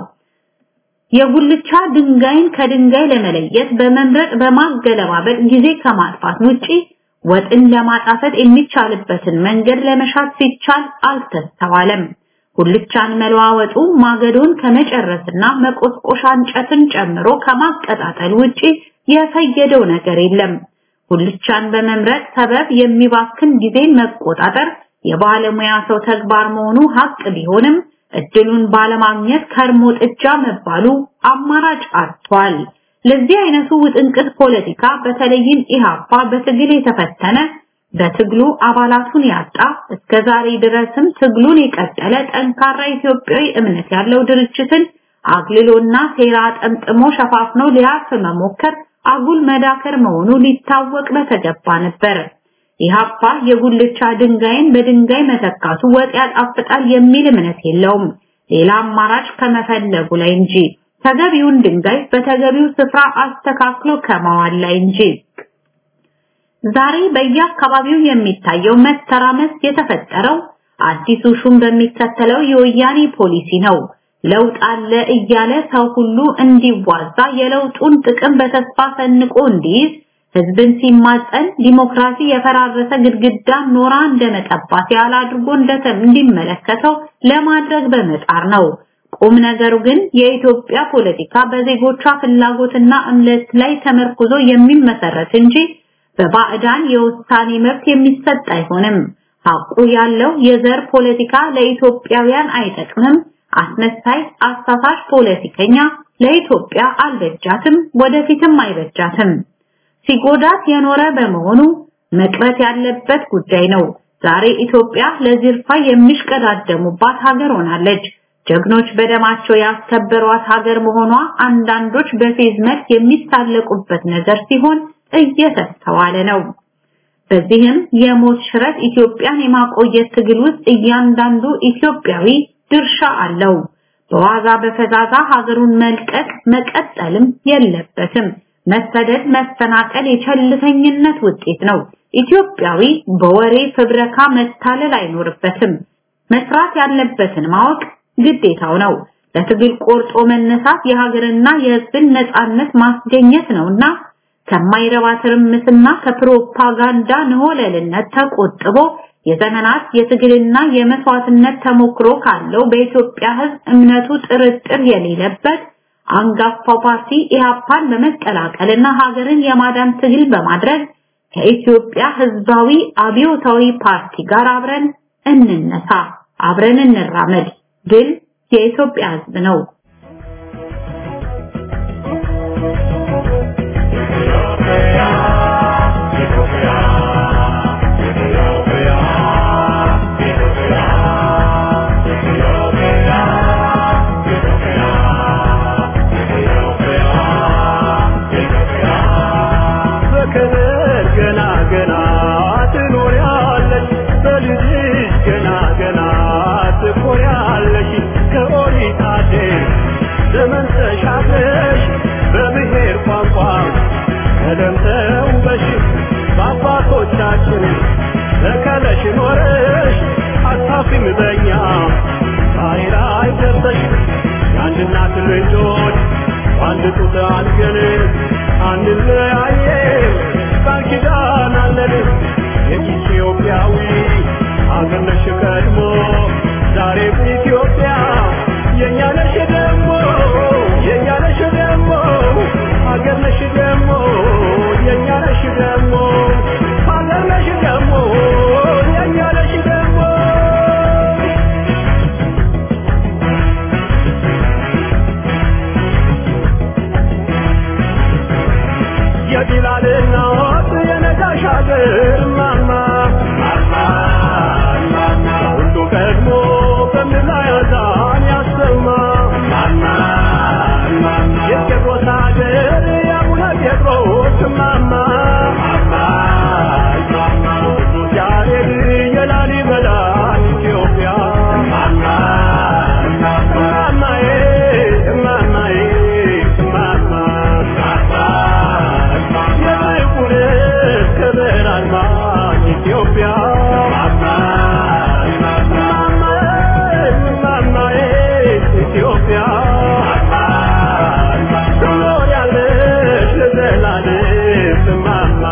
D: የጉልቻ ድንጋይን ከድንጋይ ለመለየት በመምረጥ በማገለባበጥ ጊዜ ከማጥፋት ውጪ ወጥን ለማጣፈጥ የሚቻልበትን መንገድ ለመሻት ሲቻል አልተስተዋለም። ጉልቻን መለዋወጡ ማገዶን ከመጨረስና መቆስቆሻ እንጨትን ጨምሮ ከማቀጣጠል ውጪ የፈየደው ነገር የለም። ጉልቻን በመምረጥ ሰበብ የሚባክን ጊዜ መቆጣጠር የባለሙያ ሰው ተግባር መሆኑ ሀቅ ቢሆንም እድሉን ባለማግኘት ከርሞ ጥጃ መባሉ አማራጭ አጥቷል። ለዚህ አይነቱ ውጥንቅጥ ፖለቲካ በተለይም ኢሃፓ በትግል የተፈተነ በትግሉ አባላቱን ያጣ እስከ ዛሬ ድረስም ትግሉን የቀጠለ ጠንካራ ኢትዮጵያዊ እምነት ያለው ድርጅትን አግልሎና ሴራ ጠምጥሞ ሸፋፍኖ ሊያርፍ መሞከር አጉል መዳከር መሆኑ ሊታወቅ በተገባ ነበር። ኢሃፓ የጉልቻ ድንጋይን በድንጋይ መተካቱ ወጥ ያጣፍጣል የሚል እምነት የለውም። ሌላ አማራጭ ከመፈለጉ ላይ እንጂ ተገቢውን ድንጋይ በተገቢው ስፍራ አስተካክሎ ከማዋል ላይ እንጂ። ዛሬ በየአካባቢው የሚታየው መተራመስ የተፈጠረው አዲሱ ሹም በሚከተለው የወያኔ ፖሊሲ ነው። ለውጥ አለ እያለ ሰው ሁሉ እንዲዋዛ የለውጡን ጥቅም በተስፋ ሰንቆ እንዲይዝ ህዝብን ሲማጸን ዲሞክራሲ የፈራረሰ ግድግዳ ኖራ እንደመጠባት ያህል አድርጎ እንደተም እንዲመለከተው ለማድረግ በመጣር ነው። ቁም ነገሩ ግን የኢትዮጵያ ፖለቲካ በዜጎቿ ፍላጎትና እምነት ላይ ተመርኩዞ የሚመሰረት እንጂ በባዕዳን የውሳኔ መብት የሚሰጥ አይሆንም። ሐቁ ያለው የዘር ፖለቲካ ለኢትዮጵያውያን አይጠቅምም። አስመሳይ አሳሳች ፖለቲከኛ ለኢትዮጵያ አልበጃትም፣ ወደፊትም አይበጃትም። ሲጎዳት የኖረ በመሆኑ መቅረት ያለበት ጉዳይ ነው። ዛሬ ኢትዮጵያ ለዚርፋ የሚሽቀዳደሙባት ሀገር ሆናለች። ጀግኖች በደማቸው ያስከበሯት ሀገር መሆኗ አንዳንዶች በፌዝ መልክ የሚሳለቁበት ነገር ሲሆን እየተስተዋለ ነው። በዚህም የሞት ሽረት ኢትዮጵያን የማቆየት ትግል ውስጥ እያንዳንዱ ኢትዮጵያዊ ድርሻ አለው። በዋዛ በፈዛዛ ሀገሩን መልቀቅ መቀጠልም የለበትም። መሰደድ፣ መፈናቀል የቸልተኝነት ውጤት ነው። ኢትዮጵያዊ በወሬ ፍብረካ መታለል አይኖርበትም። መስራት ያለበትን ማወቅ ግዴታው ነው። ለትግል ቆርጦ መነሳት የሀገርና የሕዝብን ነጻነት ማስገኘት ነውና ከማይረባ ትርምስና ከፕሮፓጋንዳ ንሆለልነት ተቆጥቦ የዘመናት የትግልና የመስዋዕትነት ተሞክሮ ካለው በኢትዮጵያ ሕዝብ እምነቱ ጥርጥር የሌለበት አንጋፋው ፓርቲ ኢህአፓን በመቀላቀልና ሀገርን የማዳን ትግል በማድረግ ከኢትዮጵያ ሕዝባዊ አብዮታዊ ፓርቲ ጋር አብረን እንነሳ፣ አብረን እንራመድ። ድል የኢትዮጵያ ሕዝብ ነው።
B: በክብር ገና ገና ትኖሪያለሽ፣ በልጅሽ ገና ገና ትኮሪያለሽ። ከኦሪት አዴር ዘመን ተሻግረሽ በብሔር ቋንቋ ቀለም ተውበሽ በአባቶቻችን ተከለሽ ኖረሽ አታፍሪም በኛ ዛሬ ላይ ደርሰሽ የአንድ እናት ልጆች በአንድ ጡት አድገን አንለያየም ቃል ኪዳን አለን የኢትዮጵያዊ አገር ነሽ ቀድሞ ዛሬም ኢትዮጵያ የእኛ ነሽ ደግሞ የእኛ ነሽ ደግሞ አገር ነሽ ደግሞ የእኛ ነሽ ደግሞ አገር ነሽ ደግሞ የእኛ ነሽ ደግሞ የቢላል እናት የነጋሽ አገር ማማ ሁሉ ቀድሞ በምድር ላይ አዛን ያሰማ የጴጥሮስ አገር የአቡነ ጴጥሮስ ማማ ቅዱስ ያሬድ የላሊበላ ኢትዮጵያ እማማዬ እማማዬ እማማ የጥቁር ክብር አርማ ኢትዮጵያ እማማዬ ኢትዮጵያ ትኖሪያለሽ ለዘላለም እማማ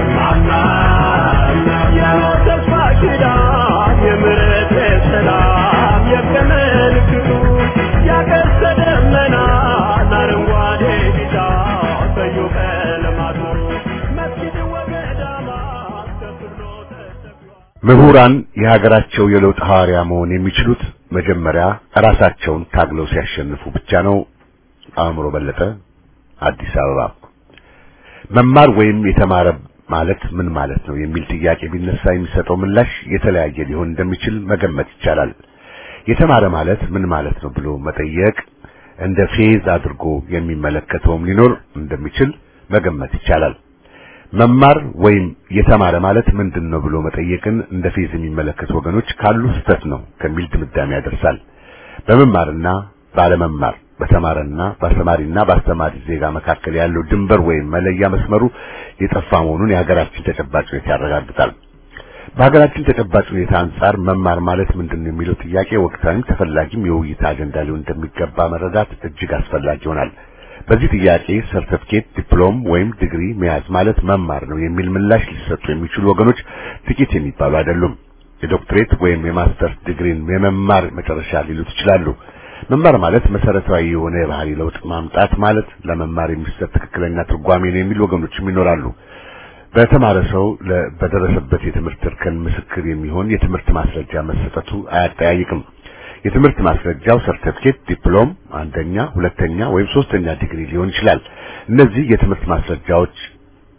B: የሞት ተስፋ ኪዳን የምሕረት የሰላም የቀን ምልክቱ ያቀስተ ደመና አረንጓዴ ቢጫ ቀዩ ቀለማቱ መስጊድ ወገዳማት ተብሎ ተሰቅሏል።
E: ምሁራን የሀገራቸው የለውጥ ሐዋርያ መሆን የሚችሉት መጀመሪያ ራሳቸውን ታግለው ሲያሸንፉ ብቻ ነው። አእምሮ በለጠ፣ አዲስ አበባ። መማር ወይም የተማረ ማለት ምን ማለት ነው የሚል ጥያቄ ቢነሳ የሚሰጠው ምላሽ የተለያየ ሊሆን እንደሚችል መገመት ይቻላል። የተማረ ማለት ምን ማለት ነው ብሎ መጠየቅ እንደ ፌዝ አድርጎ የሚመለከተውም ሊኖር እንደሚችል መገመት ይቻላል። መማር ወይም የተማረ ማለት ምንድን ነው ብሎ መጠየቅን እንደ ፌዝ የሚመለከቱ ወገኖች ካሉ ስህተት ነው ከሚል ድምዳሜ ያደርሳል። በመማርና ባለመማር በተማረና በአስተማሪና በአስተማሪ ዜጋ መካከል ያለው ድንበር ወይም መለያ መስመሩ የጠፋ መሆኑን የሀገራችን ተጨባጭ ሁኔታ ያረጋግጣል። በሀገራችን ተጨባጭ ሁኔታ አንጻር መማር ማለት ምንድን ነው የሚለው ጥያቄ ወቅታዊም ተፈላጊም የውይይት አጀንዳ ሊሆን እንደሚገባ መረዳት እጅግ አስፈላጊ ይሆናል። በዚህ ጥያቄ ሰርተፍኬት፣ ዲፕሎም ወይም ዲግሪ መያዝ ማለት መማር ነው የሚል ምላሽ ሊሰጡ የሚችሉ ወገኖች ጥቂት የሚባሉ አይደሉም። የዶክትሬት ወይም የማስተርስ ዲግሪን የመማር መጨረሻ ሊሉት ይችላሉ። መማር ማለት መሰረታዊ የሆነ የባህሪ ለውጥ ማምጣት ማለት ለመማር የሚሰጥ ትክክለኛ ትርጓሜ ነው የሚሉ ወገኖችም ይኖራሉ። በተማረ ሰው ለ- በደረሰበት የትምህርት እርከን ምስክር የሚሆን የትምህርት ማስረጃ መሰጠቱ አያጠያይቅም። የትምህርት ማስረጃው ሰርተፊኬት፣ ዲፕሎም፣ አንደኛ፣ ሁለተኛ ወይም ሶስተኛ ዲግሪ ሊሆን ይችላል። እነዚህ የትምህርት ማስረጃዎች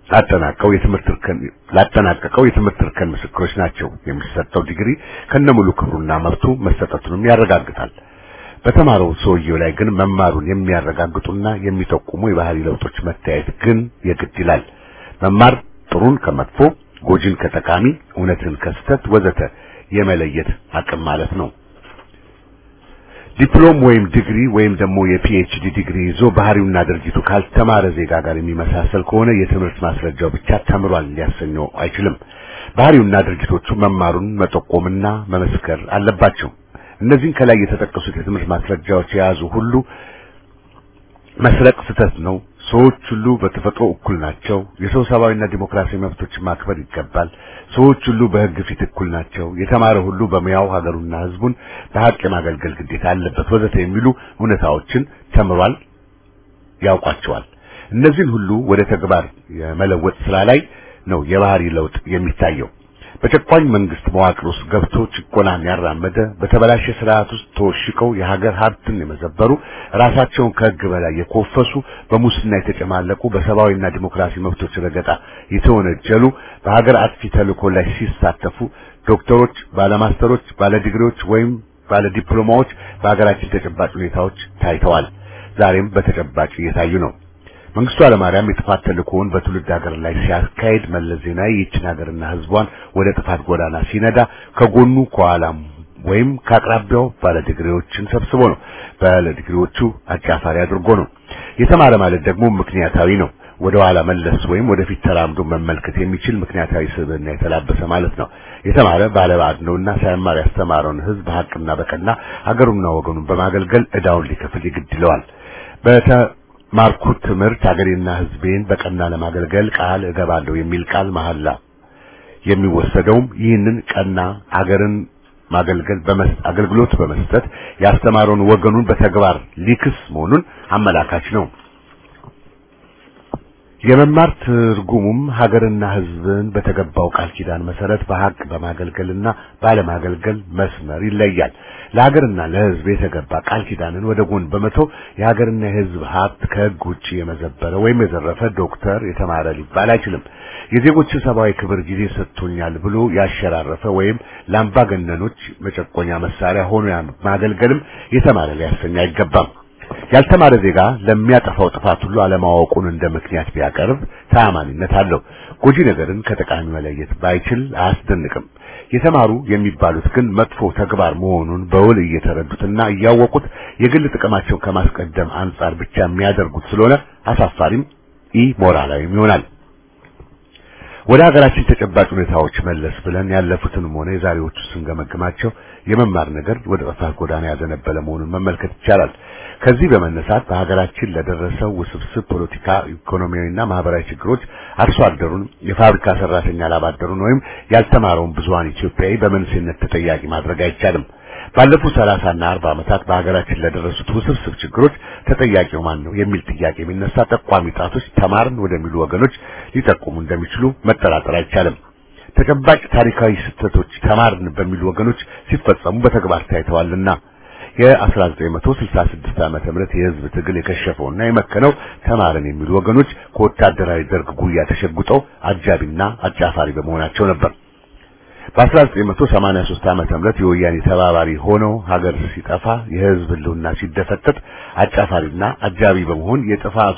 E: ላጠናቀው የትምህርት እርከን ላጠናቀቀው የትምህርት እርከን ምስክሮች ናቸው። የሚሰጠው ዲግሪ ከነሙሉ ክብሩና መብቱ መሰጠቱንም ያረጋግጣል። በተማረው ሰውየው ላይ ግን መማሩን የሚያረጋግጡና የሚጠቁሙ የባህሪ ለውጦች መታየት ግን የግድ ይላል። መማር ጥሩን ከመጥፎ፣ ጎጂን ከጠቃሚ፣ እውነትን ከስተት ወዘተ የመለየት አቅም ማለት ነው። ዲፕሎም ወይም ዲግሪ ወይም ደግሞ የፒኤችዲ ዲግሪ ይዞ ባህሪውና ድርጊቱ ካልተማረ ዜጋ ጋር የሚመሳሰል ከሆነ የትምህርት ማስረጃው ብቻ ተምሯል ሊያሰኘው አይችልም። ባህሪውና ድርጊቶቹ መማሩን መጠቆምና መመስከር አለባቸው። እነዚህን ከላይ የተጠቀሱት የትምህርት ማስረጃዎች የያዙ ሁሉ መስረቅ ስህተት ነው። ሰዎች ሁሉ በተፈጥሮ እኩል ናቸው። የሰው ሰብአዊና ዲሞክራሲያዊ መብቶች ማክበር ይገባል። ሰዎች ሁሉ በሕግ ፊት እኩል ናቸው። የተማረ ሁሉ በሙያው ሀገሩና ሕዝቡን በሀቅ የማገልገል ግዴታ አለበት ወዘተ የሚሉ እውነታዎችን ተምሯል፣ ያውቋቸዋል። እነዚህን ሁሉ ወደ ተግባር የመለወጥ ስራ ላይ ነው የባህሪ ለውጥ የሚታየው። በጨቋኝ መንግስት መዋቅር ውስጥ ገብቶ ጭቆናን ያራመደ በተበላሸ ስርዓት ውስጥ ተወሽቀው የሀገር ሀብትን የመዘበሩ ራሳቸውን ከህግ በላይ የኮፈሱ በሙስና የተጨማለቁ በሰብአዊና ዲሞክራሲ መብቶች ረገጣ የተወነጀሉ በሀገር አጥፊ ተልእኮ ላይ ሲሳተፉ ዶክተሮች፣ ባለማስተሮች፣ ባለዲግሪዎች ወይም ባለዲፕሎማዎች በሀገራችን ተጨባጭ ሁኔታዎች ታይተዋል። ዛሬም በተጨባጭ እየታዩ ነው። መንግስቱ ኃይለማርያም የጥፋት ተልእኮውን በትውልድ ሀገር ላይ ሲያካሄድ መለስ ዜናዊ ይህችን ሀገርና ህዝቧን ወደ ጥፋት ጎዳና ሲነዳ ከጎኑ ከኋላም ወይም ከአቅራቢያው ባለዲግሪዎችን ሰብስቦ ነው። ባለዲግሪዎቹ አጫፋሪ አድርጎ ነው። የተማረ ማለት ደግሞ ምክንያታዊ ነው። ወደ ኋላ መለስ ወይም ወደፊት ተራምዶ መመልከት የሚችል ምክንያታዊ ስብዕና የተላበሰ ማለት ነው። የተማረ ባለባዕድ ነውና ሳይማር ያስተማረውን ህዝብ በሀቅና በቀና ሀገሩና ወገኑን በማገልገል ዕዳውን ሊከፍል ይግድ ይለዋል። ማርኩት ትምህርት ሀገሬና ህዝቤን በቀና ለማገልገል ቃል እገባለሁ የሚል ቃል መሐላ የሚወሰደውም ይህንን ቀና ሀገርን ማገልገል በመስጠት አገልግሎት በመስጠት ያስተማረውን ወገኑን በተግባር ሊክስ መሆኑን አመላካች ነው። የመማር ትርጉሙም ሀገርና ህዝብን በተገባው ቃል ኪዳን መሰረት በሀቅ በማገልገልና ባለማገልገል መስመር ይለያል። ለሀገርና ለህዝብ የተገባ ቃል ኪዳንን ወደ ጎን በመተው የሀገርና የህዝብ ሀብት ከህግ ውጪ የመዘበረ ወይም የዘረፈ ዶክተር የተማረ ሊባል አይችልም። የዜጎችን ሰብአዊ ክብር ጊዜ ሰጥቶኛል ብሎ ያሸራረፈ ወይም ለአምባገነኖች መጨቆኛ መሳሪያ ሆኖ ማገልገልም የተማረ ሊያሰኝ አይገባም። ያልተማረ ዜጋ ለሚያጠፋው ጥፋት ሁሉ አለማወቁን እንደ ምክንያት ቢያቀርብ ተአማኒነት አለው። ጎጂ ነገርን ከጠቃሚ መለየት ባይችል አያስደንቅም። የተማሩ የሚባሉት ግን መጥፎ ተግባር መሆኑን በውል እየተረዱትና እያወቁት የግል ጥቅማቸውን ከማስቀደም አንጻር ብቻ የሚያደርጉት ስለሆነ አሳፋሪም ኢ ሞራላዊም ይሆናል። ወደ ሀገራችን ተጨባጭ ሁኔታዎች መለስ ብለን ያለፉትንም ሆነ የዛሬዎቹ ስንገመግማቸው የመማር ነገር ወደ ጥፋት ጎዳና ያዘነበለ መሆኑን መመልከት ይቻላል። ከዚህ በመነሳት በሀገራችን ለደረሰው ውስብስብ ፖለቲካ፣ ኢኮኖሚያዊና ማህበራዊ ችግሮች አርሶ አደሩን፣ የፋብሪካ ሰራተኛ ላባደሩን ወይም ያልተማረውን ብዙሃን ኢትዮጵያዊ በመንስኤነት ተጠያቂ ማድረግ አይቻልም። ባለፉት ሰላሳና አርባ ዓመታት በሀገራችን ለደረሱት ውስብስብ ችግሮች ተጠያቂው ማን ነው የሚል ጥያቄ የሚነሳ ጠቋሚ ጣቶች ተማርን ወደሚሉ ወገኖች ሊጠቁሙ እንደሚችሉ መጠራጠር አይቻልም። ተጨባጭ ታሪካዊ ስህተቶች ተማርን በሚሉ ወገኖች ሲፈጸሙ በተግባር ታይተዋልና የ1966 ዓመተ ምህረት የህዝብ ትግል የከሸፈውና የመከነው ተማርን የሚሉ ወገኖች ከወታደራዊ ደርግ ጉያ ተሸጉጠው አጃቢና አጫፋሪ በመሆናቸው ነበር። በ1983 ዓመተ ምህረት የወያኔ ተባባሪ ሆነው ሀገር ሲጠፋ የህዝብ ህልውና ሲደፈጠጥ አጫፋሪና አጃቢ በመሆን የጥፋቱ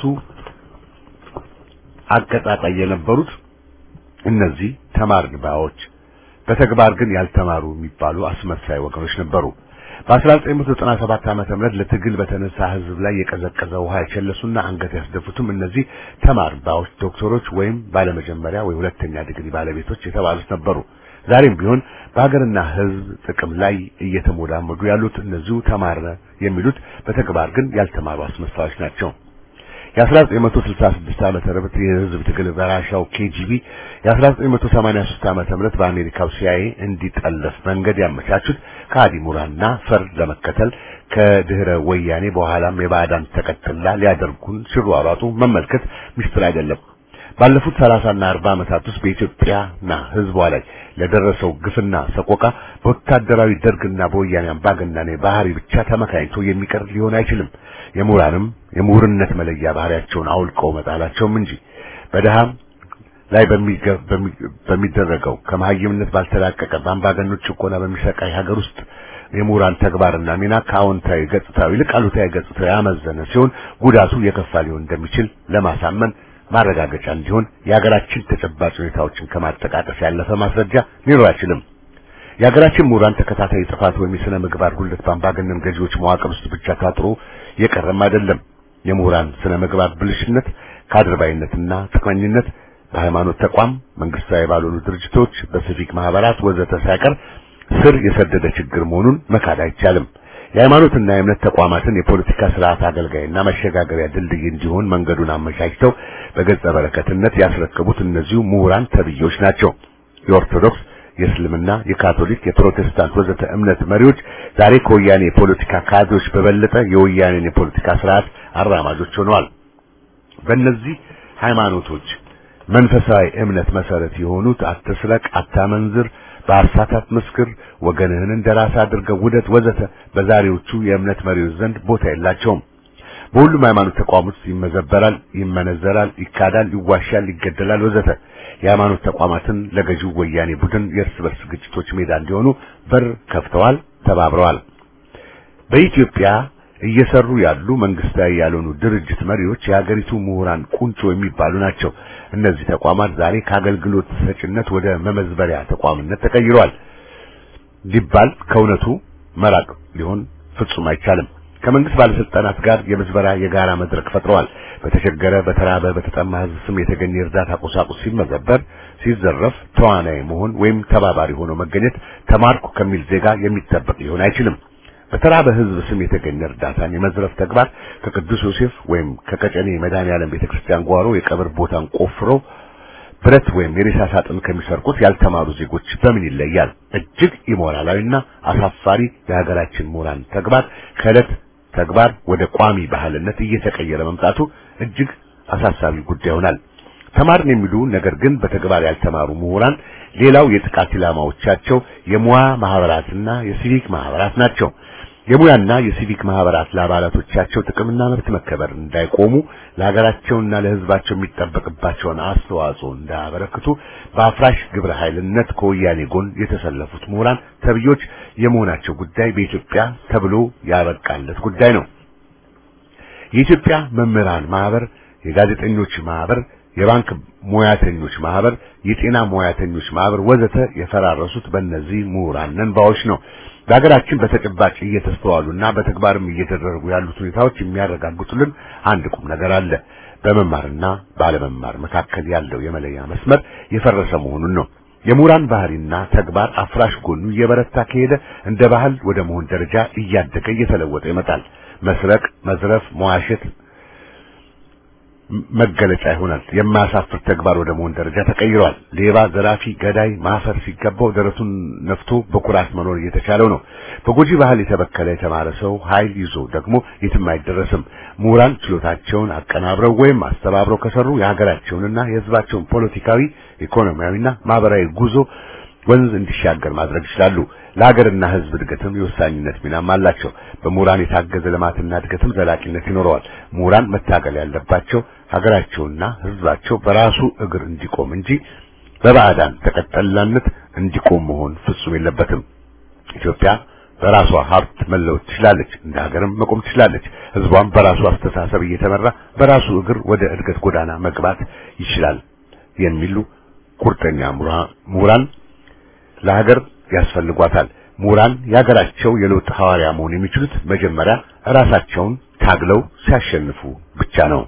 E: አቀጣጣይ የነበሩት እነዚህ ተማርን ባዮች በተግባር ግን ያልተማሩ የሚባሉ አስመሳይ ወገኖች ነበሩ። በ1997 ዓመተ ምህረት ለትግል በተነሳ ህዝብ ላይ የቀዘቀዘ ውሃ የቸለሱና አንገት ያስደፉትም እነዚህ ተማርን ባዮች ዶክተሮች ወይም ባለመጀመሪያ ወይ ሁለተኛ ዲግሪ ባለቤቶች የተባሉት ነበሩ። ዛሬም ቢሆን በሀገርና ህዝብ ጥቅም ላይ እየተሞዳመዱ ያሉት እነዚሁ ተማረ የሚሉት በተግባር ግን ያልተማሩ አስመሳዮች ናቸው። የ1966 ዓመተ ምህረት የህዝብ ትግል በራሻው ኬጂቢ የ1983 ዓመተ ምህረት በአሜሪካው ሲአይኤ እንዲጠለፍ መንገድ ያመቻቹት ከሃዲ ምሁራንና ፈርድ ለመከተል ከድህረ ወያኔ በኋላም የባዕዳን ተቀጥላ ሊያደርጉን ሲሯሯጡ መመልከት ሚስጥር አይደለም። ባለፉት 30 እና 40 ዓመታት ውስጥ በኢትዮጵያና ህዝቧ ላይ ለደረሰው ግፍና ሰቆቃ በወታደራዊ ደርግና በወያኔ አምባገነን ባህሪ ብቻ ተመካኝቶ የሚቀር ሊሆን አይችልም። የምሁራንም የምሁርነት መለያ ባህሪያቸውን አውልቀው መጣላቸውም እንጂ በደሃም ላይ በሚደረገው ከመሀይምነት ባልተላቀቀ በአምባገኖች ጭቆና በሚሰቃይ ሀገር ውስጥ የምሁራን ተግባርና ሚና ከአዎንታዊ ገጽታው ይልቅ አሉታዊ ገጽታው ያመዘነ ሲሆን ጉዳቱ የከፋ ሊሆን እንደሚችል ለማሳመን ማረጋገጫ እንዲሆን የሀገራችን ተጨባጭ ሁኔታዎችን ከማጠቃቀስ ያለፈ ማስረጃ ሊኖር አይችልም። የሀገራችን ምሁራን ተከታታይ ጥፋት ወይም የሥነ ምግባር ጉድለት በአምባገነን ገዢዎች መዋቅር ውስጥ ብቻ ታጥሮ የቀረም አይደለም። የምሁራን ስነ ምግባር ብልሽነት፣ ከአድርባይነትና ጥቅመኝነት በሃይማኖት ተቋም፣ መንግስታዊ ባልሆኑ ድርጅቶች፣ በሲቪክ ማህበራት ወዘተ ሳይቀር ስር የሰደደ ችግር መሆኑን መካድ አይቻልም። የሃይማኖትና የእምነት ተቋማትን የፖለቲካ ስርዓት አገልጋይና መሸጋገሪያ ድልድይ እንዲሆን መንገዱን አመቻችተው በገጸ በረከትነት ያስረከቡት እነዚሁ ምሁራን ተብዮች ናቸው። የኦርቶዶክስ፣ የእስልምና፣ የካቶሊክ፣ የፕሮቴስታንት ወዘተ እምነት መሪዎች ዛሬ ከወያኔ የፖለቲካ ካድሬዎች በበለጠ የወያኔን የፖለቲካ ስርዓት አራማጆች ሆነዋል። በእነዚህ ሃይማኖቶች መንፈሳዊ እምነት መሰረት የሆኑት አትስረቅ፣ አታመንዝር፣ በሐሰት አትመስክር፣ ወገንህን እንደራስ አድርገው ውደት ወዘተ በዛሬዎቹ የእምነት መሪዎች ዘንድ ቦታ የላቸውም። በሁሉም ሃይማኖት ተቋም ውስጥ ይመዘበራል፣ ይመነዘራል፣ ይካዳል፣ ይዋሻል፣ ይገደላል ወዘተ የሃይማኖት ተቋማትን ለገዢው ወያኔ ቡድን የእርስ በርስ ግጭቶች ሜዳ እንዲሆኑ በር ከፍተዋል፣ ተባብረዋል። በኢትዮጵያ እየሰሩ ያሉ መንግስታዊ ያልሆኑ ድርጅት መሪዎች የሀገሪቱ ምሁራን ቁንጮ የሚባሉ ናቸው። እነዚህ ተቋማት ዛሬ ከአገልግሎት ሰጭነት ወደ መመዝበሪያ ተቋምነት ተቀይረዋል ሊባል ከእውነቱ መራቅ ሊሆን ፍጹም አይቻልም። ከመንግስት ባለስልጣናት ጋር የምዝበራ የጋራ መድረክ ፈጥረዋል። በተቸገረ፣ በተራበ፣ በተጠማ ህዝብ ስም የተገኘ የእርዳታ ቁሳቁስ ሲመዘበር፣ ሲዘረፍ ተዋናይ መሆን ወይም ተባባሪ ሆኖ መገኘት ተማርኩ ከሚል ዜጋ የሚጠበቅ ሊሆን አይችልም። በተራበ ህዝብ ስም የተገኘ እርዳታን የመዝረፍ ተግባር ከቅዱስ ዮሴፍ ወይም ከቀጨኔ መድኃኔዓለም ቤተክርስቲያን ጓሮ የቀብር ቦታን ቆፍሮ ብረት ወይም የሬሳ ሳጥን ከሚሰርቁት ያልተማሩ ዜጎች በምን ይለያል? እጅግ ኢሞራላዊና አሳፋሪ የሀገራችን ምሁራን ተግባር ከዕለት ተግባር ወደ ቋሚ ባህልነት እየተቀየረ መምጣቱ እጅግ አሳሳቢ ጉዳይ ይሆናል። ተማርን የሚሉ ነገር ግን በተግባር ያልተማሩ ምሁራን ሌላው የጥቃት ኢላማዎቻቸው የሙያ ማህበራትና የሲቪክ ማህበራት ናቸው። የሙያና የሲቪክ ማህበራት ለአባላቶቻቸው ጥቅምና መብት መከበር እንዳይቆሙ ለሀገራቸውና ለሕዝባቸው የሚጠበቅባቸውን አስተዋጽኦ እንዳያበረክቱ በአፍራሽ ግብረ ኃይልነት ከወያኔ ጎን የተሰለፉት ምሁራን ተብዮች የመሆናቸው ጉዳይ በኢትዮጵያ ተብሎ ያበቃለት ጉዳይ ነው። የኢትዮጵያ መምህራን ማህበር፣ የጋዜጠኞች ማህበር፣ የባንክ ሙያተኞች ማህበር፣ የጤና ሙያተኞች ማህበር ወዘተ የፈራረሱት በእነዚህ ምሁራን ነንባዎች ነው። በሀገራችን በተጨባጭ እየተስተዋሉና በተግባርም እየተደረጉ ያሉት ሁኔታዎች የሚያረጋግጡልን አንድ ቁም ነገር አለ። በመማርና ባለመማር መካከል ያለው የመለያ መስመር የፈረሰ መሆኑን ነው። የምሁራን ባህሪና ተግባር አፍራሽ ጎኑ እየበረታ ከሄደ እንደ ባህል ወደ መሆን ደረጃ እያደገ እየተለወጠ ይመጣል። መስረቅ፣ መዝረፍ፣ መዋሸት መገለጫ ይሆናል። የማያሳፍር ተግባር ወደ መሆን ደረጃ ተቀይሯል። ሌባ፣ ዘራፊ፣ ገዳይ ማፈር ሲገባው ደረቱን ነፍቶ በኩራት መኖር እየተቻለው ነው። በጎጂ ባህል የተበከለ የተማረ ሰው ኃይል ይዞ ደግሞ የትም አይደረስም። ምሁራን ችሎታቸውን አቀናብረው ወይም አስተባብረው ከሰሩ የሀገራቸውንና የሕዝባቸውን ፖለቲካዊ፣ ኢኮኖሚያዊና ማህበራዊ ጉዞ ወንዝ እንዲሻገር ማድረግ ይችላሉ። ለሀገርና ሕዝብ እድገትም የወሳኝነት ሚናም አላቸው። በምሁራን የታገዘ ልማትና እድገትም ዘላቂነት ይኖረዋል። ምሁራን መታገል ያለባቸው ሀገራቸውና ሕዝባቸው በራሱ እግር እንዲቆም እንጂ በባዕዳን ተቀጠላነት እንዲቆም መሆን ፍጹም የለበትም። ኢትዮጵያ በራሷ ሀብት መለወጥ ትችላለች። እንደ ሀገርም መቆም ትችላለች። ሕዝቧም በራሱ አስተሳሰብ እየተመራ በራሱ እግር ወደ እድገት ጎዳና መግባት ይችላል የሚሉ ቁርጠኛ ምሁራን ለሀገር ያስፈልጓታል። ምሁራን የሀገራቸው የለውጥ ሐዋርያ መሆን የሚችሉት መጀመሪያ ራሳቸውን ታግለው ሲያሸንፉ ብቻ ነው።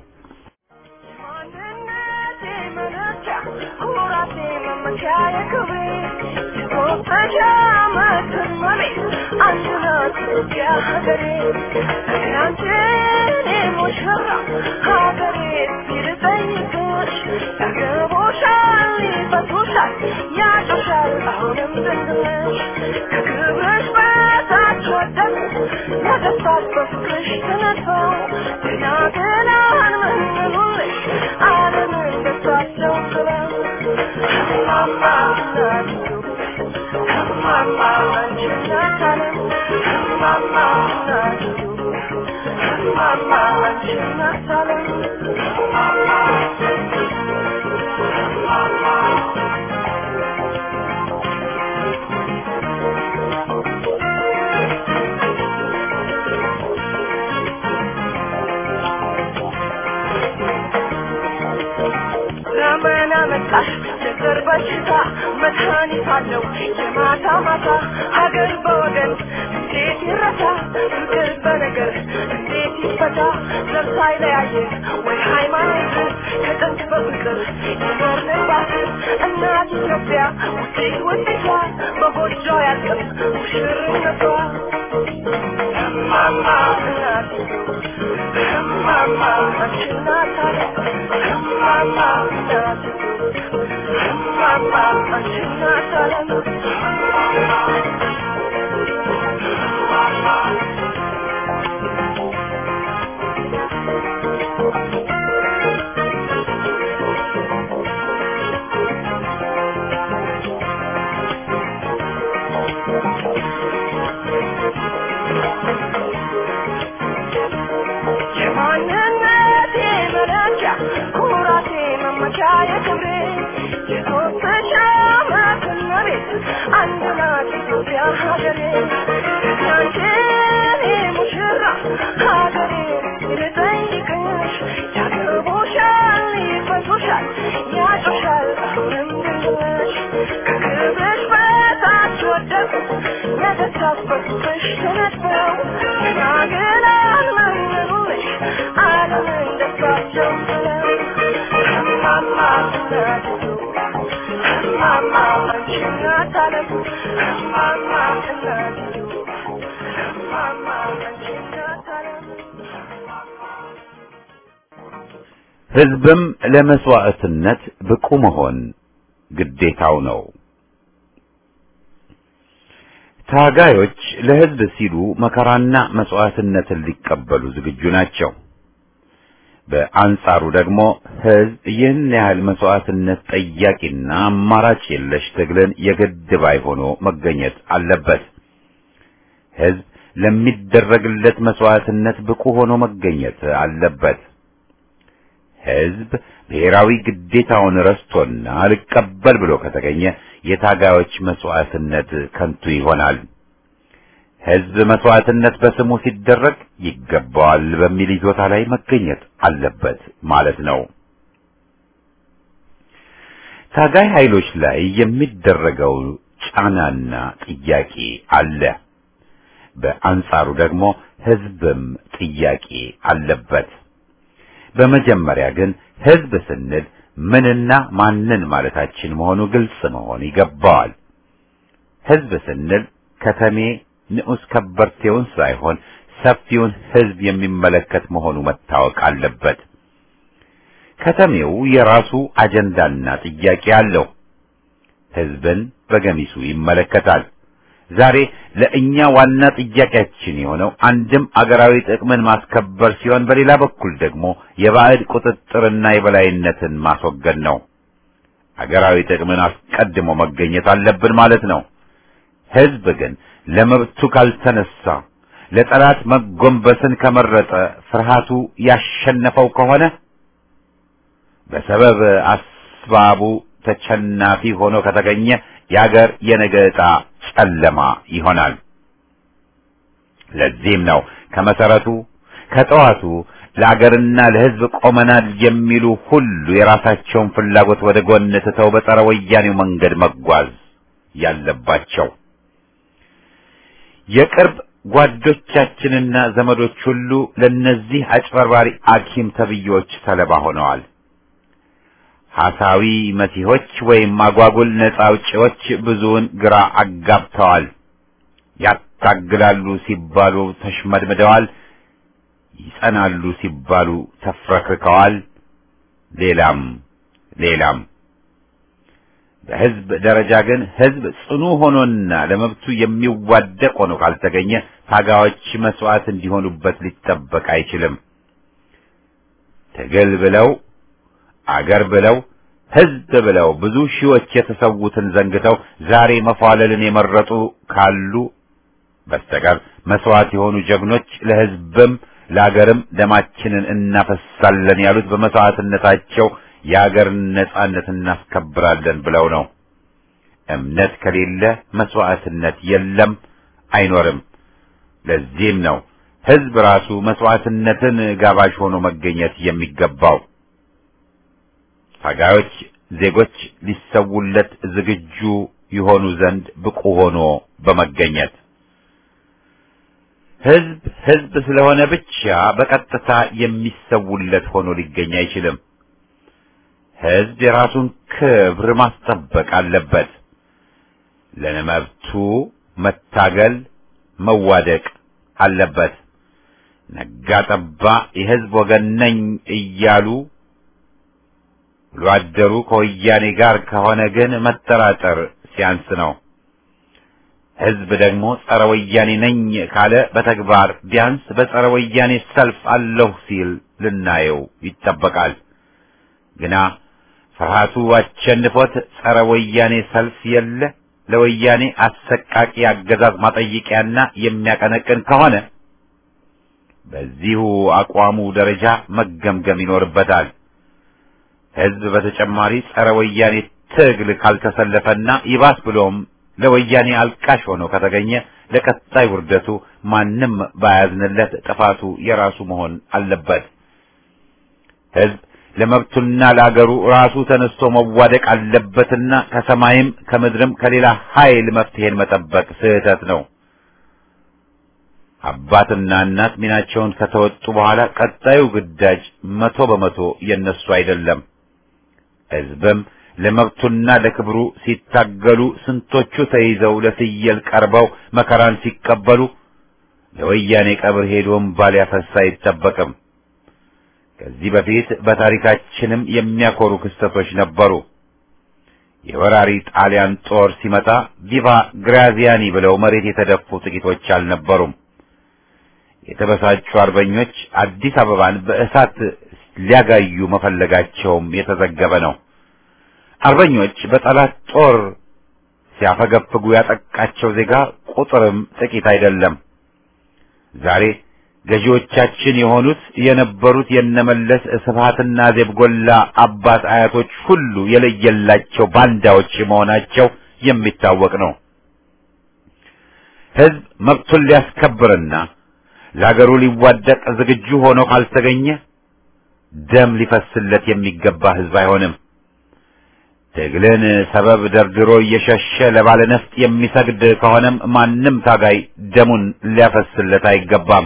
B: Mama,
F: በቃሽ የዘር በሽታ መድኃኒት አለው የማታ ማታ ሀገር በወገን እንዴት ይረሳ ፍቅር በነገር እንዴት ይፈታ ዘር ሳይለያየ ወይ ሃይማኖት ከጥንት በፍቅር የኖርንባት እናት ኢትዮጵያ ውጤት ውጤቷ በጎጆ ያልቅም ሙሽርነቷ እማማ እናት እማማ አንቺ እናት አለ እማማ እናት እማማ አንቺ እናት አለ የማንነቴ መለኪያ ኩራቴ መመኪያ የክብሬ የሶስት ዓመት እመቤት አንድ ናት ኢትዮጵያ ሀገሬ ያንቺኔ ሙሽራ ሀገሬ ልጠይቅሽ ያገቡሻል ይፈቱሻል ያጩሻል አሁንም ድንሽ ከክብርሽ በታች ወደቁ ነገሥታት በፊትሽ ተነድፈው ገና አልመነኑልሽ ዓለምን ደስታቸው ብለው እማማ እናትቱ እማማ አንቺ እናት ዓለም እማማ እናትቱ እማማ አንቺ እናት ዓለም
A: ሕዝብም ለመስዋዕትነት ብቁ መሆን ግዴታው ነው። ታጋዮች ለሕዝብ ሲሉ መከራና መስዋዕትነትን ሊቀበሉ ዝግጁ ናቸው። በአንጻሩ ደግሞ ሕዝብ ይህን ያህል መስዋዕትነት ጠያቂና አማራጭ የለሽ ትግልን የግድ ባይ ሆኖ መገኘት አለበት። ሕዝብ ለሚደረግለት መስዋዕትነት ብቁ ሆኖ መገኘት አለበት። ሕዝብ ብሔራዊ ግዴታውን ረስቶና አልቀበል ብሎ ከተገኘ የታጋዮች መስዋዕትነት ከንቱ ይሆናል። ሕዝብ መስዋዕትነት በስሙ ሲደረግ ይገባዋል በሚል ይዞታ ላይ መገኘት አለበት ማለት ነው። ታጋይ ኃይሎች ላይ የሚደረገው ጫናና ጥያቄ አለ። በአንጻሩ ደግሞ ሕዝብም ጥያቄ አለበት። በመጀመሪያ ግን ሕዝብ ስንል ምንና ማንን ማለታችን መሆኑ ግልጽ መሆን ይገባዋል። ሕዝብ ስንል ከተሜ ንዑስ ከበርቴውን ሳይሆን ሰፊውን ሕዝብ የሚመለከት መሆኑ መታወቅ አለበት። ከተሜው የራሱ አጀንዳና ጥያቄ አለው። ሕዝብን በገሚሱ ይመለከታል። ዛሬ ለእኛ ዋና ጥያቄያችን የሆነው አንድም አገራዊ ጥቅምን ማስከበር ሲሆን፣ በሌላ በኩል ደግሞ የባዕድ ቁጥጥርና የበላይነትን ማስወገድ ነው። አገራዊ ጥቅምን አስቀድሞ መገኘት አለብን ማለት ነው። ሕዝብ ግን ለመብቱ ካልተነሳ ለጠላት መጎንበስን ከመረጠ ፍርሃቱ ያሸነፈው ከሆነ በሰበብ አስባቡ ተቸናፊ ሆኖ ከተገኘ የአገር የነገ ዕጣ ጨለማ ይሆናል። ለዚህም ነው ከመሰረቱ ከጠዋቱ ለአገርና ለሕዝብ ቆመናል የሚሉ ሁሉ የራሳቸውን ፍላጎት ወደ ጎን ትተው በጸረ ወያኔው መንገድ መጓዝ ያለባቸው። የቅርብ ጓዶቻችንና ዘመዶች ሁሉ ለነዚህ አጭበርባሪ አኪም ተብዮች ሰለባ ሆነዋል። ሐሳዊ መሲሆች ወይም አጓጉል ነጻ አውጪዎች ብዙውን ግራ አጋብተዋል። ያታግላሉ ሲባሉ ተሽመድምደዋል። ይጸናሉ ሲባሉ ተፍረክርከዋል። ሌላም ሌላም። በሕዝብ ደረጃ ግን ሕዝብ ጽኑ ሆኖና ለመብቱ የሚዋደቅ ሆኖ ካልተገኘ ታጋዮች መስዋዕት እንዲሆኑበት ሊጠበቅ አይችልም። ትግል ብለው አገር ብለው ሕዝብ ብለው ብዙ ሺዎች የተሰዉትን ዘንግተው ዛሬ መፏለልን የመረጡ ካሉ በስተቀር መስዋዕት የሆኑ ጀግኖች ለሕዝብም ለአገርም ደማችንን እናፈሳለን ያሉት በመስዋዕትነታቸው የአገርን ነጻነት እናስከብራለን ብለው ነው። እምነት ከሌለ መስዋዕትነት የለም፣ አይኖርም። ለዚህም ነው ሕዝብ ራሱ መስዋዕትነትን ጋባዥ ሆኖ መገኘት የሚገባው። ታጋዮች ዜጎች ሊሰውለት ዝግጁ ይሆኑ ዘንድ ብቁ ሆኖ በመገኘት ህዝብ ህዝብ ስለሆነ ብቻ በቀጥታ የሚሰውለት ሆኖ ሊገኝ አይችልም። ህዝብ የራሱን ክብር ማስጠበቅ አለበት። ለመብቱ መታገል መዋደቅ አለበት። ነጋ ጠባ የህዝብ ወገን ነኝ እያሉ ውሎ አደሩ ከወያኔ ጋር ከሆነ ግን መጠራጠር ሲያንስ ነው። ህዝብ ደግሞ ጸረ ወያኔ ነኝ ካለ በተግባር ቢያንስ በጸረ ወያኔ ሰልፍ አለሁ ሲል ልናየው ይጠበቃል። ግና ፍርሃቱ አሸንፎት ጸረ ወያኔ ሰልፍ የለ ለወያኔ አሰቃቂ አገዛዝ ማጠይቂያና የሚያቀነቅን ከሆነ በዚሁ አቋሙ ደረጃ መገምገም ይኖርበታል። ህዝብ በተጨማሪ ጸረ ወያኔ ትግል ካልተሰለፈና ይባስ ብሎም ለወያኔ አልቃሽ ሆኖ ከተገኘ ለቀጣይ ውርደቱ ማንም ባያዝንለት ጥፋቱ የራሱ መሆን አለበት። ህዝብ ለመብቱና ለአገሩ ራሱ ተነስቶ መዋደቅ አለበትና ከሰማይም ከምድርም ከሌላ ኃይል መፍትሄን መጠበቅ ስህተት ነው። አባትና እናት ሚናቸውን ከተወጡ በኋላ ቀጣዩ ግዳጅ መቶ በመቶ የነሱ አይደለም። ህዝብም ለመብቱና ለክብሩ ሲታገሉ ስንቶቹ ተይዘው ለፍየል ቀርበው መከራን ሲቀበሉ ለወያኔ ቀብር ሄዶም ባል ያፈሳ አይጠበቅም። ከዚህ በፊት በታሪካችንም የሚያኮሩ ክስተቶች ነበሩ። የወራሪ ጣሊያን ጦር ሲመጣ ቪቫ ግራዚያኒ ብለው መሬት የተደፉ ጥቂቶች አልነበሩም። የተበሳጩ አርበኞች አዲስ አበባን በእሳት ሊያጋዩ መፈለጋቸውም የተዘገበ ነው። አርበኞች በጠላት ጦር ሲያፈገፍጉ ያጠቃቸው ዜጋ ቁጥርም ጥቂት አይደለም። ዛሬ ገዢዎቻችን የሆኑት የነበሩት የነመለስ ስብሃትና ዜብጎላ አባት አያቶች ሁሉ የለየላቸው ባንዳዎች መሆናቸው የሚታወቅ ነው። ህዝብ መብቱን ሊያስከብርና ለአገሩ ሊዋደቅ ዝግጁ ሆኖ ካልተገኘ ደም ሊፈስለት የሚገባ ህዝብ አይሆንም። ትግልን ሰበብ ደርድሮ እየሸሸ ለባለ ነፍጥ የሚሰግድ ከሆነም ማንም ታጋይ ደሙን ሊያፈስለት አይገባም።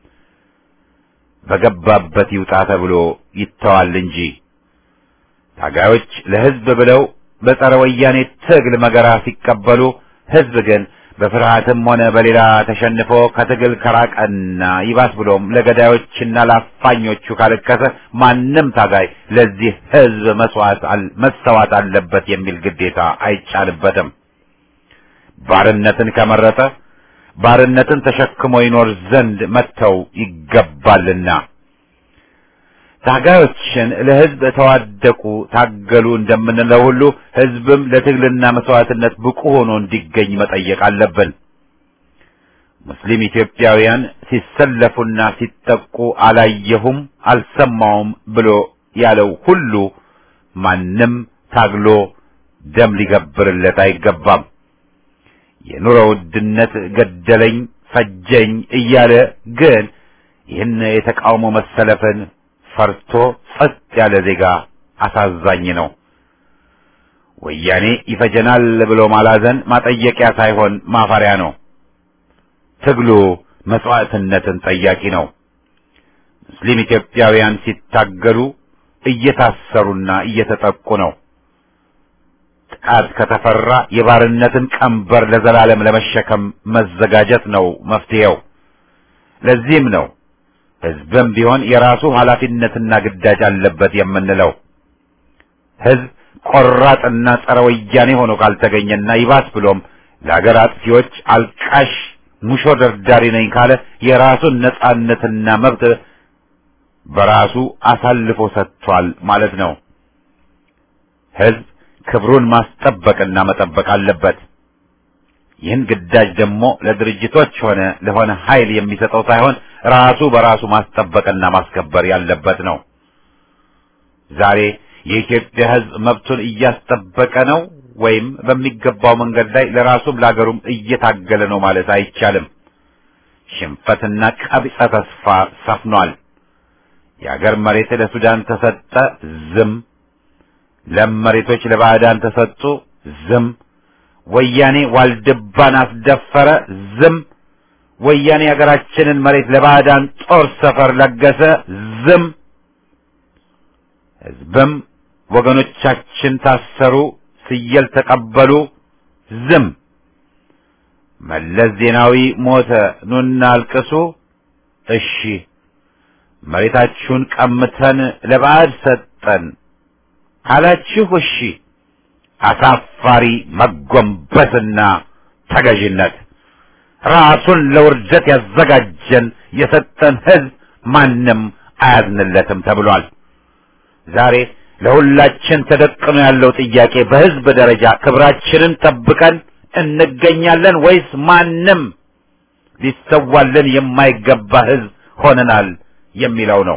A: በገባበት ይውጣ ተብሎ ይተዋል እንጂ ታጋዮች ለህዝብ ብለው በጸረ ወያኔ ትግል መገራ ሲቀበሉ ህዝብ ግን በፍርሃትም ሆነ በሌላ ተሸንፎ ከትግል ከራቀና ይባስ ብሎም ለገዳዮችና ለአፋኞቹ ካለከሰ ማንም ታጋይ ለዚህ ህዝብ መስዋዕት መሰዋት አለበት የሚል ግዴታ አይጫንበትም። ባርነትን ከመረጠ ባርነትን ተሸክሞ ይኖር ዘንድ መተው ይገባልና ታጋዮችን ለህዝብ ተዋደቁ ታገሉ እንደምንለው ሁሉ ህዝብም ለትግልና መስዋዕትነት ብቁ ሆኖ እንዲገኝ መጠየቅ አለብን። ሙስሊም ኢትዮጵያውያን ሲሰለፉና ሲጠቁ አላየሁም አልሰማውም ብሎ ያለው ሁሉ ማንም ታግሎ ደም ሊገብርለት አይገባም። የኑሮ ውድነት ገደለኝ ፈጀኝ እያለ ግን ይህን የተቃውሞ መሰለፍን ፈርቶ ጸጥ ያለ ዜጋ አሳዛኝ ነው። ወያኔ ይፈጀናል ብሎ ማላዘን ማጠየቂያ ሳይሆን ማፈሪያ ነው። ትግሉ መስዋዕትነትን ጠያቂ ነው። ሙስሊም ኢትዮጵያውያን ሲታገሉ እየታሰሩና እየተጠቁ ነው። ጥቃት ከተፈራ የባርነትን ቀንበር ለዘላለም ለመሸከም መዘጋጀት ነው መፍትሄው። ለዚህም ነው ህዝብም ቢሆን የራሱ ኃላፊነትና ግዳጅ አለበት የምንለው። ህዝብ ቆራጥና ጸረ ወያኔ ሆኖ ካልተገኘና ይባስ ብሎም ለአገር አጥፊዎች አልቃሽ ሙሾ ደርዳሪ ነኝ ካለ የራሱን ነጻነትና መብት በራሱ አሳልፎ ሰጥቷል ማለት ነው። ህዝብ ክብሩን ማስጠበቅና መጠበቅ አለበት። ይህን ግዳጅ ደግሞ ለድርጅቶች ሆነ ለሆነ ኃይል የሚሰጠው ሳይሆን ራሱ በራሱ ማስጠበቅና ማስከበር ያለበት ነው። ዛሬ የኢትዮጵያ ህዝብ መብቱን እያስጠበቀ ነው ወይም በሚገባው መንገድ ላይ ለራሱም ለአገሩም እየታገለ ነው ማለት አይቻልም። ሽንፈትና ቀቢጸ ተስፋ ሰፍኗል። የአገር መሬት ለሱዳን ተሰጠ፣ ዝም። ለም መሬቶች ለባዕዳን ተሰጡ፣ ዝም። ወያኔ ዋልድባን አስደፈረ፣ ዝም። ወያኔ ሀገራችንን መሬት ለባዕዳን ጦር ሰፈር ለገሰ፣ ዝም። ህዝብም ወገኖቻችን ታሰሩ፣ ስየል ተቀበሉ፣ ዝም። መለስ ዜናዊ ሞተ፣ ኑና አልቅሱ፣ እሺ። መሬታችሁን ቀምተን ለባዕድ ሰጠን አላችሁ፣ እሺ። አሳፋሪ መጎንበስና ተገዥነት ራሱን ለውርደት ያዘጋጀን የሰጠን ህዝብ ማንም አያዝንለትም ተብሏል። ዛሬ ለሁላችን ተደቅኖ ያለው ጥያቄ በህዝብ ደረጃ ክብራችንን ጠብቀን እንገኛለን ወይስ ማንም ሊሰዋልን የማይገባ ህዝብ ሆነናል የሚለው ነው።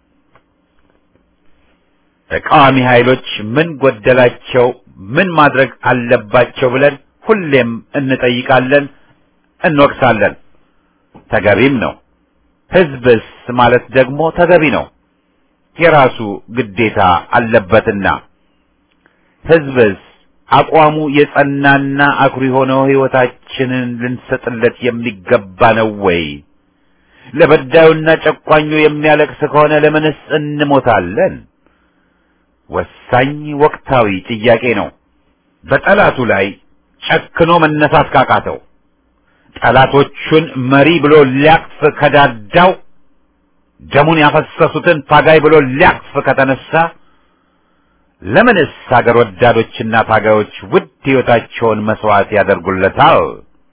A: ተቃዋሚ ኃይሎች ምን ጎደላቸው፣ ምን ማድረግ አለባቸው ብለን ሁሌም እንጠይቃለን፣ እንወቅሳለን። ተገቢም ነው። ህዝብስ ማለት ደግሞ ተገቢ ነው። የራሱ ግዴታ አለበትና ህዝብስ አቋሙ የጸናና አኩሪ ሆነው ህይወታችንን ልንሰጥለት የሚገባ ነው ወይ? ለበዳዩና ጨቋኙ የሚያለቅስ ከሆነ ለምንስ እንሞታለን? ወሳኝ ወቅታዊ ጥያቄ ነው። በጠላቱ ላይ ጨክኖ መነሳት ካቃተው፣ ጠላቶቹን መሪ ብሎ ሊያቅፍ ከዳዳው፣ ደሙን ያፈሰሱትን ታጋይ ብሎ ሊያቅፍ ከተነሳ ለምንስ ሀገር ወዳዶችና ታጋዮች ውድ ህይወታቸውን መስዋዕት ያደርጉለታል?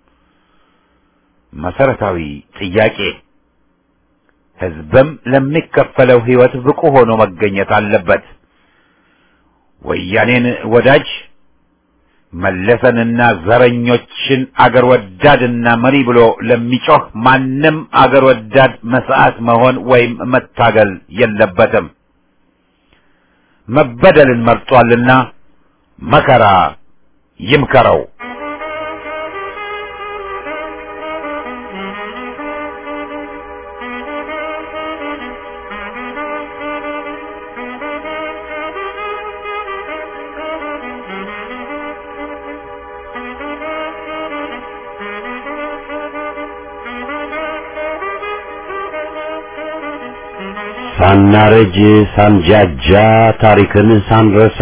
A: መሰረታዊ ጥያቄ። ህዝብም ለሚከፈለው ህይወት ብቁ ሆኖ መገኘት አለበት። ወያኔን ወዳጅ መለሰንና ዘረኞችን አገር ወዳድና መሪ ብሎ ለሚጮህ ማንም አገር ወዳድ መስዋዕት መሆን ወይም መታገል የለበትም። መበደልን መርጧልና መከራ ይምከረው።
E: ሳናረጅ ሳንጃጃ ታሪክን ሳንረሳ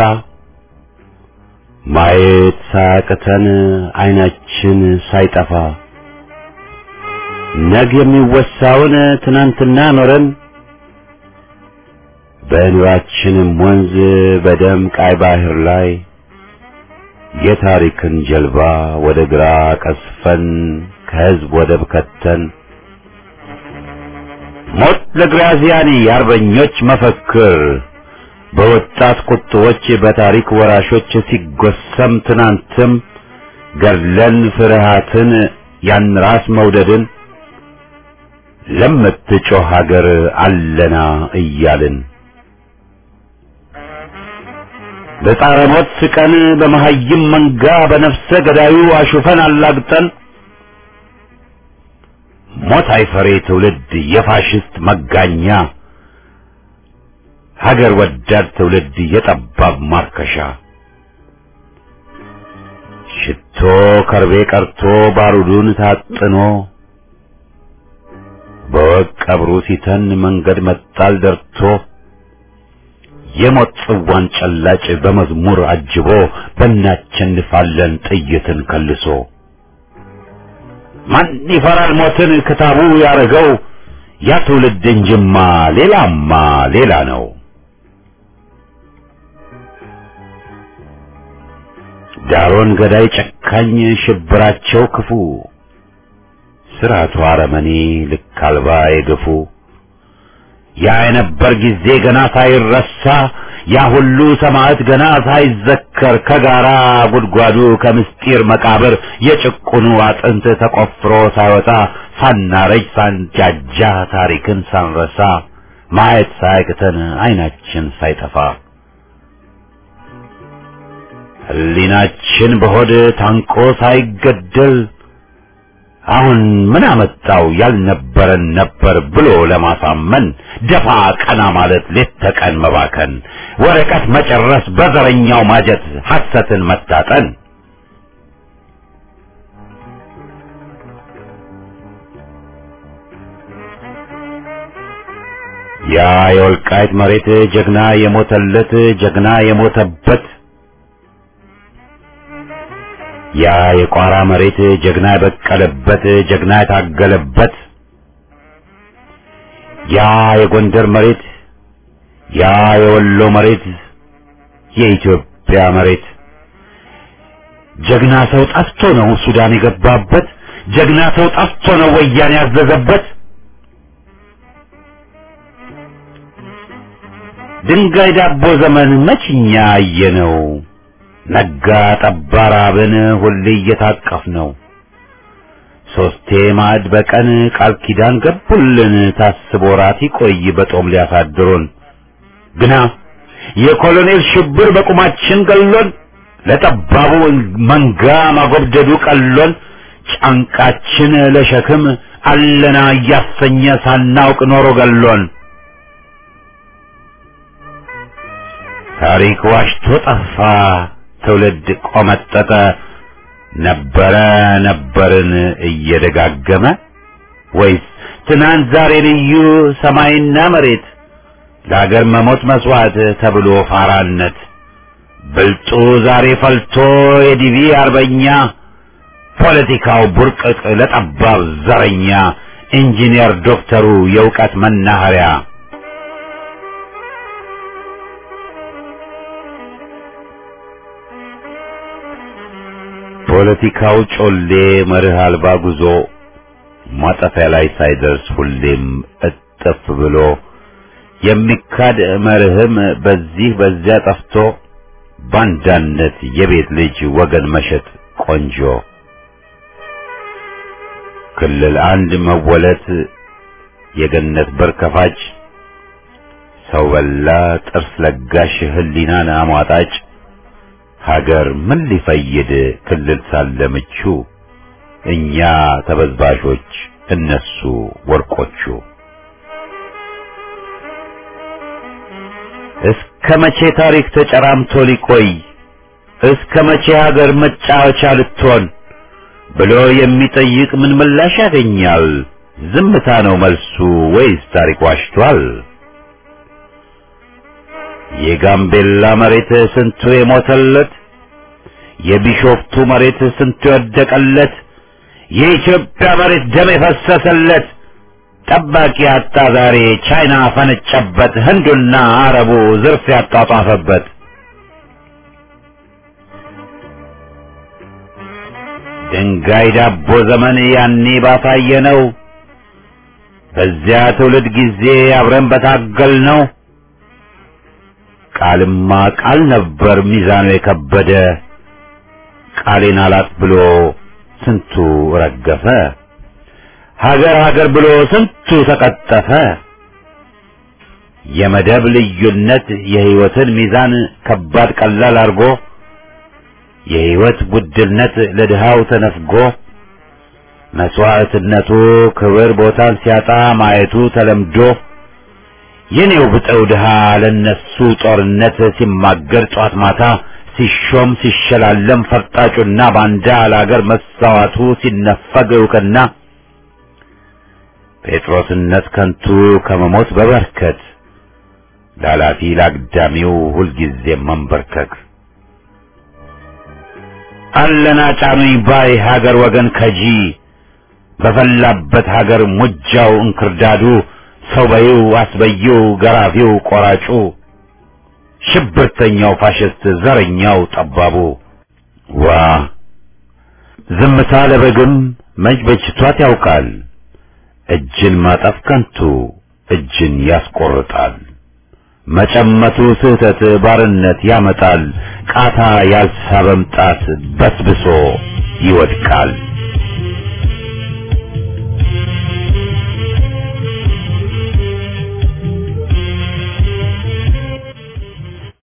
E: ማየት ሳያቅተን አይናችን ሳይጠፋ ነገ የሚወሳውን ትናንትና ኖረን በኑራችንም ወንዝ በደም ቃይ ባህር ላይ የታሪክን ጀልባ ወደ ግራ ቀስፈን ከህዝብ ወደብ ከተን ሞት ለግራዚያኒ የአርበኞች መፈክር በወጣት ቁጥቦች በታሪክ ወራሾች ሲጎሰም ትናንትም ገድለን ፍርሃትን ያን ራስ መውደድን ለምትጮህ ሀገር አለና እያልን በጣረ ሞት ስቀን በመሀይም መንጋ በነፍሰ ገዳዩ አሹፈን አላግጠን ሞት አይፈሬ ትውልድ የፋሽስት መጋኛ ሀገር ወዳድ ትውልድ የጠባብ ማርከሻ ሽቶ ከርቤ ቀርቶ ባሩዱን ታጥኖ በወቅ ቀብሩ ሲተን መንገድ መጣል ደርቶ የሞት ጽዋን ጨላጭ በመዝሙር አጅቦ በእናቸንፋለን ጥይትን ከልሶ ማን ይፈራል ሞትን ክታቡ ያረገው ያ ትውልድ እንጅማ ሌላማ ሌላ ነው። ዳሮን ገዳይ ጨካኝ ሽብራቸው ክፉ ስርዓቱ አረመኔ ልክ አልባ የገፉ ያ የነበር ጊዜ ገና ሳይረሳ ያ ሁሉ ሰማዕት ገና ሳይዘከር ከጋራ ጉድጓዱ ከምስጢር መቃብር የጭቁኑ አጥንት ተቆፍሮ ሳይወጣ ሳናረጅ ሳንጃጃ ታሪክን ሳንረሳ ማየት ሳያቅተን አይናችን ሳይጠፋ ሕሊናችን በሆድ ታንቆ ሳይገደል አሁን ምን አመጣው ያልነበረን ነበር ብሎ ለማሳመን ደፋ ቀና ማለት ሌት ተቀን መባከን ወረቀት መጨረስ በዘረኛው ማጀት ሐሰትን መታጠን ያ የወልቃይት መሬት ጀግና የሞተለት ጀግና የሞተበት ያ የቋራ መሬት ጀግና የበቀለበት ጀግና የታገለበት ያ የጎንደር መሬት ያ የወሎ መሬት የኢትዮጵያ መሬት ጀግና ሰው ጠፍቶ ነው ሱዳን የገባበት ጀግና ሰው ጠፍቶ ነው ወያኔ ያዘዘበት ድንጋይ ዳቦ ዘመን መችኛ አየነው ነጋ ጠባ ራብን ሁሌ እየታቀፍ ነው ሶስቴ ማዕድ በቀን ቃል ኪዳን ገቡልን ታስቦ ራት ይቆይ በጦም ሊያሳድሩን ግና የኮሎኔል ሽብር በቁማችን ገሎን ለጠባቡ መንጋ ማጎብደዱ ቀሎን ጫንቃችን ለሸክም አለና እያሰኘ ሳናውቅ ኖሮ ገሎን ታሪክ ዋሽቶ ጠፋ ትውልድ ቆመጠጠ ነበረ ነበርን እየደጋገመ ወይስ ትናንት ዛሬ ልዩ ሰማይና መሬት ለአገር መሞት መስዋዕት ተብሎ ፋራነት ብልጡ ዛሬ ፈልቶ የዲቪ አርበኛ ፖለቲካው ቡርቅቅ ለጠባብ ዘረኛ ኢንጂነር ዶክተሩ የእውቀት መናኸሪያ ፖለቲካው ጮሌ መርህ አልባ ጉዞ ማጠፊያ ላይ ሳይደርስ ሁሌም እጥፍ ብሎ የሚካድ መርህም በዚህ በዚያ ጠፍቶ ባንዳነት የቤት ልጅ ወገን መሸጥ ቆንጆ ክልል አንድ መወለት የገነት በር ከፋጭ ሰው በላ ጥርስ ለጋሽ ህሊናን አሟጣጭ ሀገር ምን ሊፈይድ ክልል ሳለ ምቹ እኛ ተበዝባዦች እነሱ ወርቆቹ እስከ መቼ ታሪክ ተጨራምቶ ሊቆይ እስከ መቼ ሀገር መጫወቻ ልትሆን ብሎ የሚጠይቅ ምን ምላሽ ያገኛል? ዝምታ ነው መልሱ ወይስ ታሪክ ዋሽቷል? የጋምቤላ መሬት ስንቱ የሞተለት፣ የቢሾፍቱ መሬት ስንቱ የወደቀለት፣ የኢትዮጵያ መሬት ደም የፈሰሰለት ጠባቂ አጣ ዛሬ ቻይና ፈነጨበት፣ ህንዱና አረቡ ዝርፍ ያጧጧፈበት። ድንጋይ ዳቦ ዘመን ያኔ ባሳየ ነው። በዚያ ትውልድ ጊዜ አብረን በታገል ነው። ቃልማ ቃል ነበር ሚዛኑ የከበደ ቃሌን አላት ብሎ ስንቱ ረገፈ። ሀገር ሀገር ብሎ ስንቱ ተቀጠፈ። የመደብ ልዩነት የህይወትን ሚዛን ከባድ ቀላል አርጎ የህይወት ውድነት ለድሃው ተነፍጎ መስዋዕትነቱ ክብር ቦታን ሲያጣ ማየቱ ተለምዶ የኔው ብጠው ድሃ ለነሱ ጦርነት ሲማገር ጧት ማታ ሲሾም ሲሸላለም ፈርጣጩና ባንዳ ለአገር መሳዋቱ ሲነፈግ እውቅና ጴጥሮስነት ከንቱ ከመሞት በበርከት ላላፊ ላግዳሚው ሁልጊዜ መንበርከክ አለና ጫኑኝ ባይ ሀገር ወገን ከጂ በፈላበት ሀገር ሙጃው እንክርዳዱ ሰው በይው አስበይው ገራፊው ቆራጩ ሽብርተኛው ፋሽስት ዘረኛው ጠባቡ ዋ ዝምታ ለበግም መች በጅቷት ያውቃል እጅን ማጠፍ ከንቱ እጅን ያስቆርጣል መጨመቱ ስህተት ባርነት ያመጣል ቃታ ያልሳበም ጣት በስብሶ ይወድቃል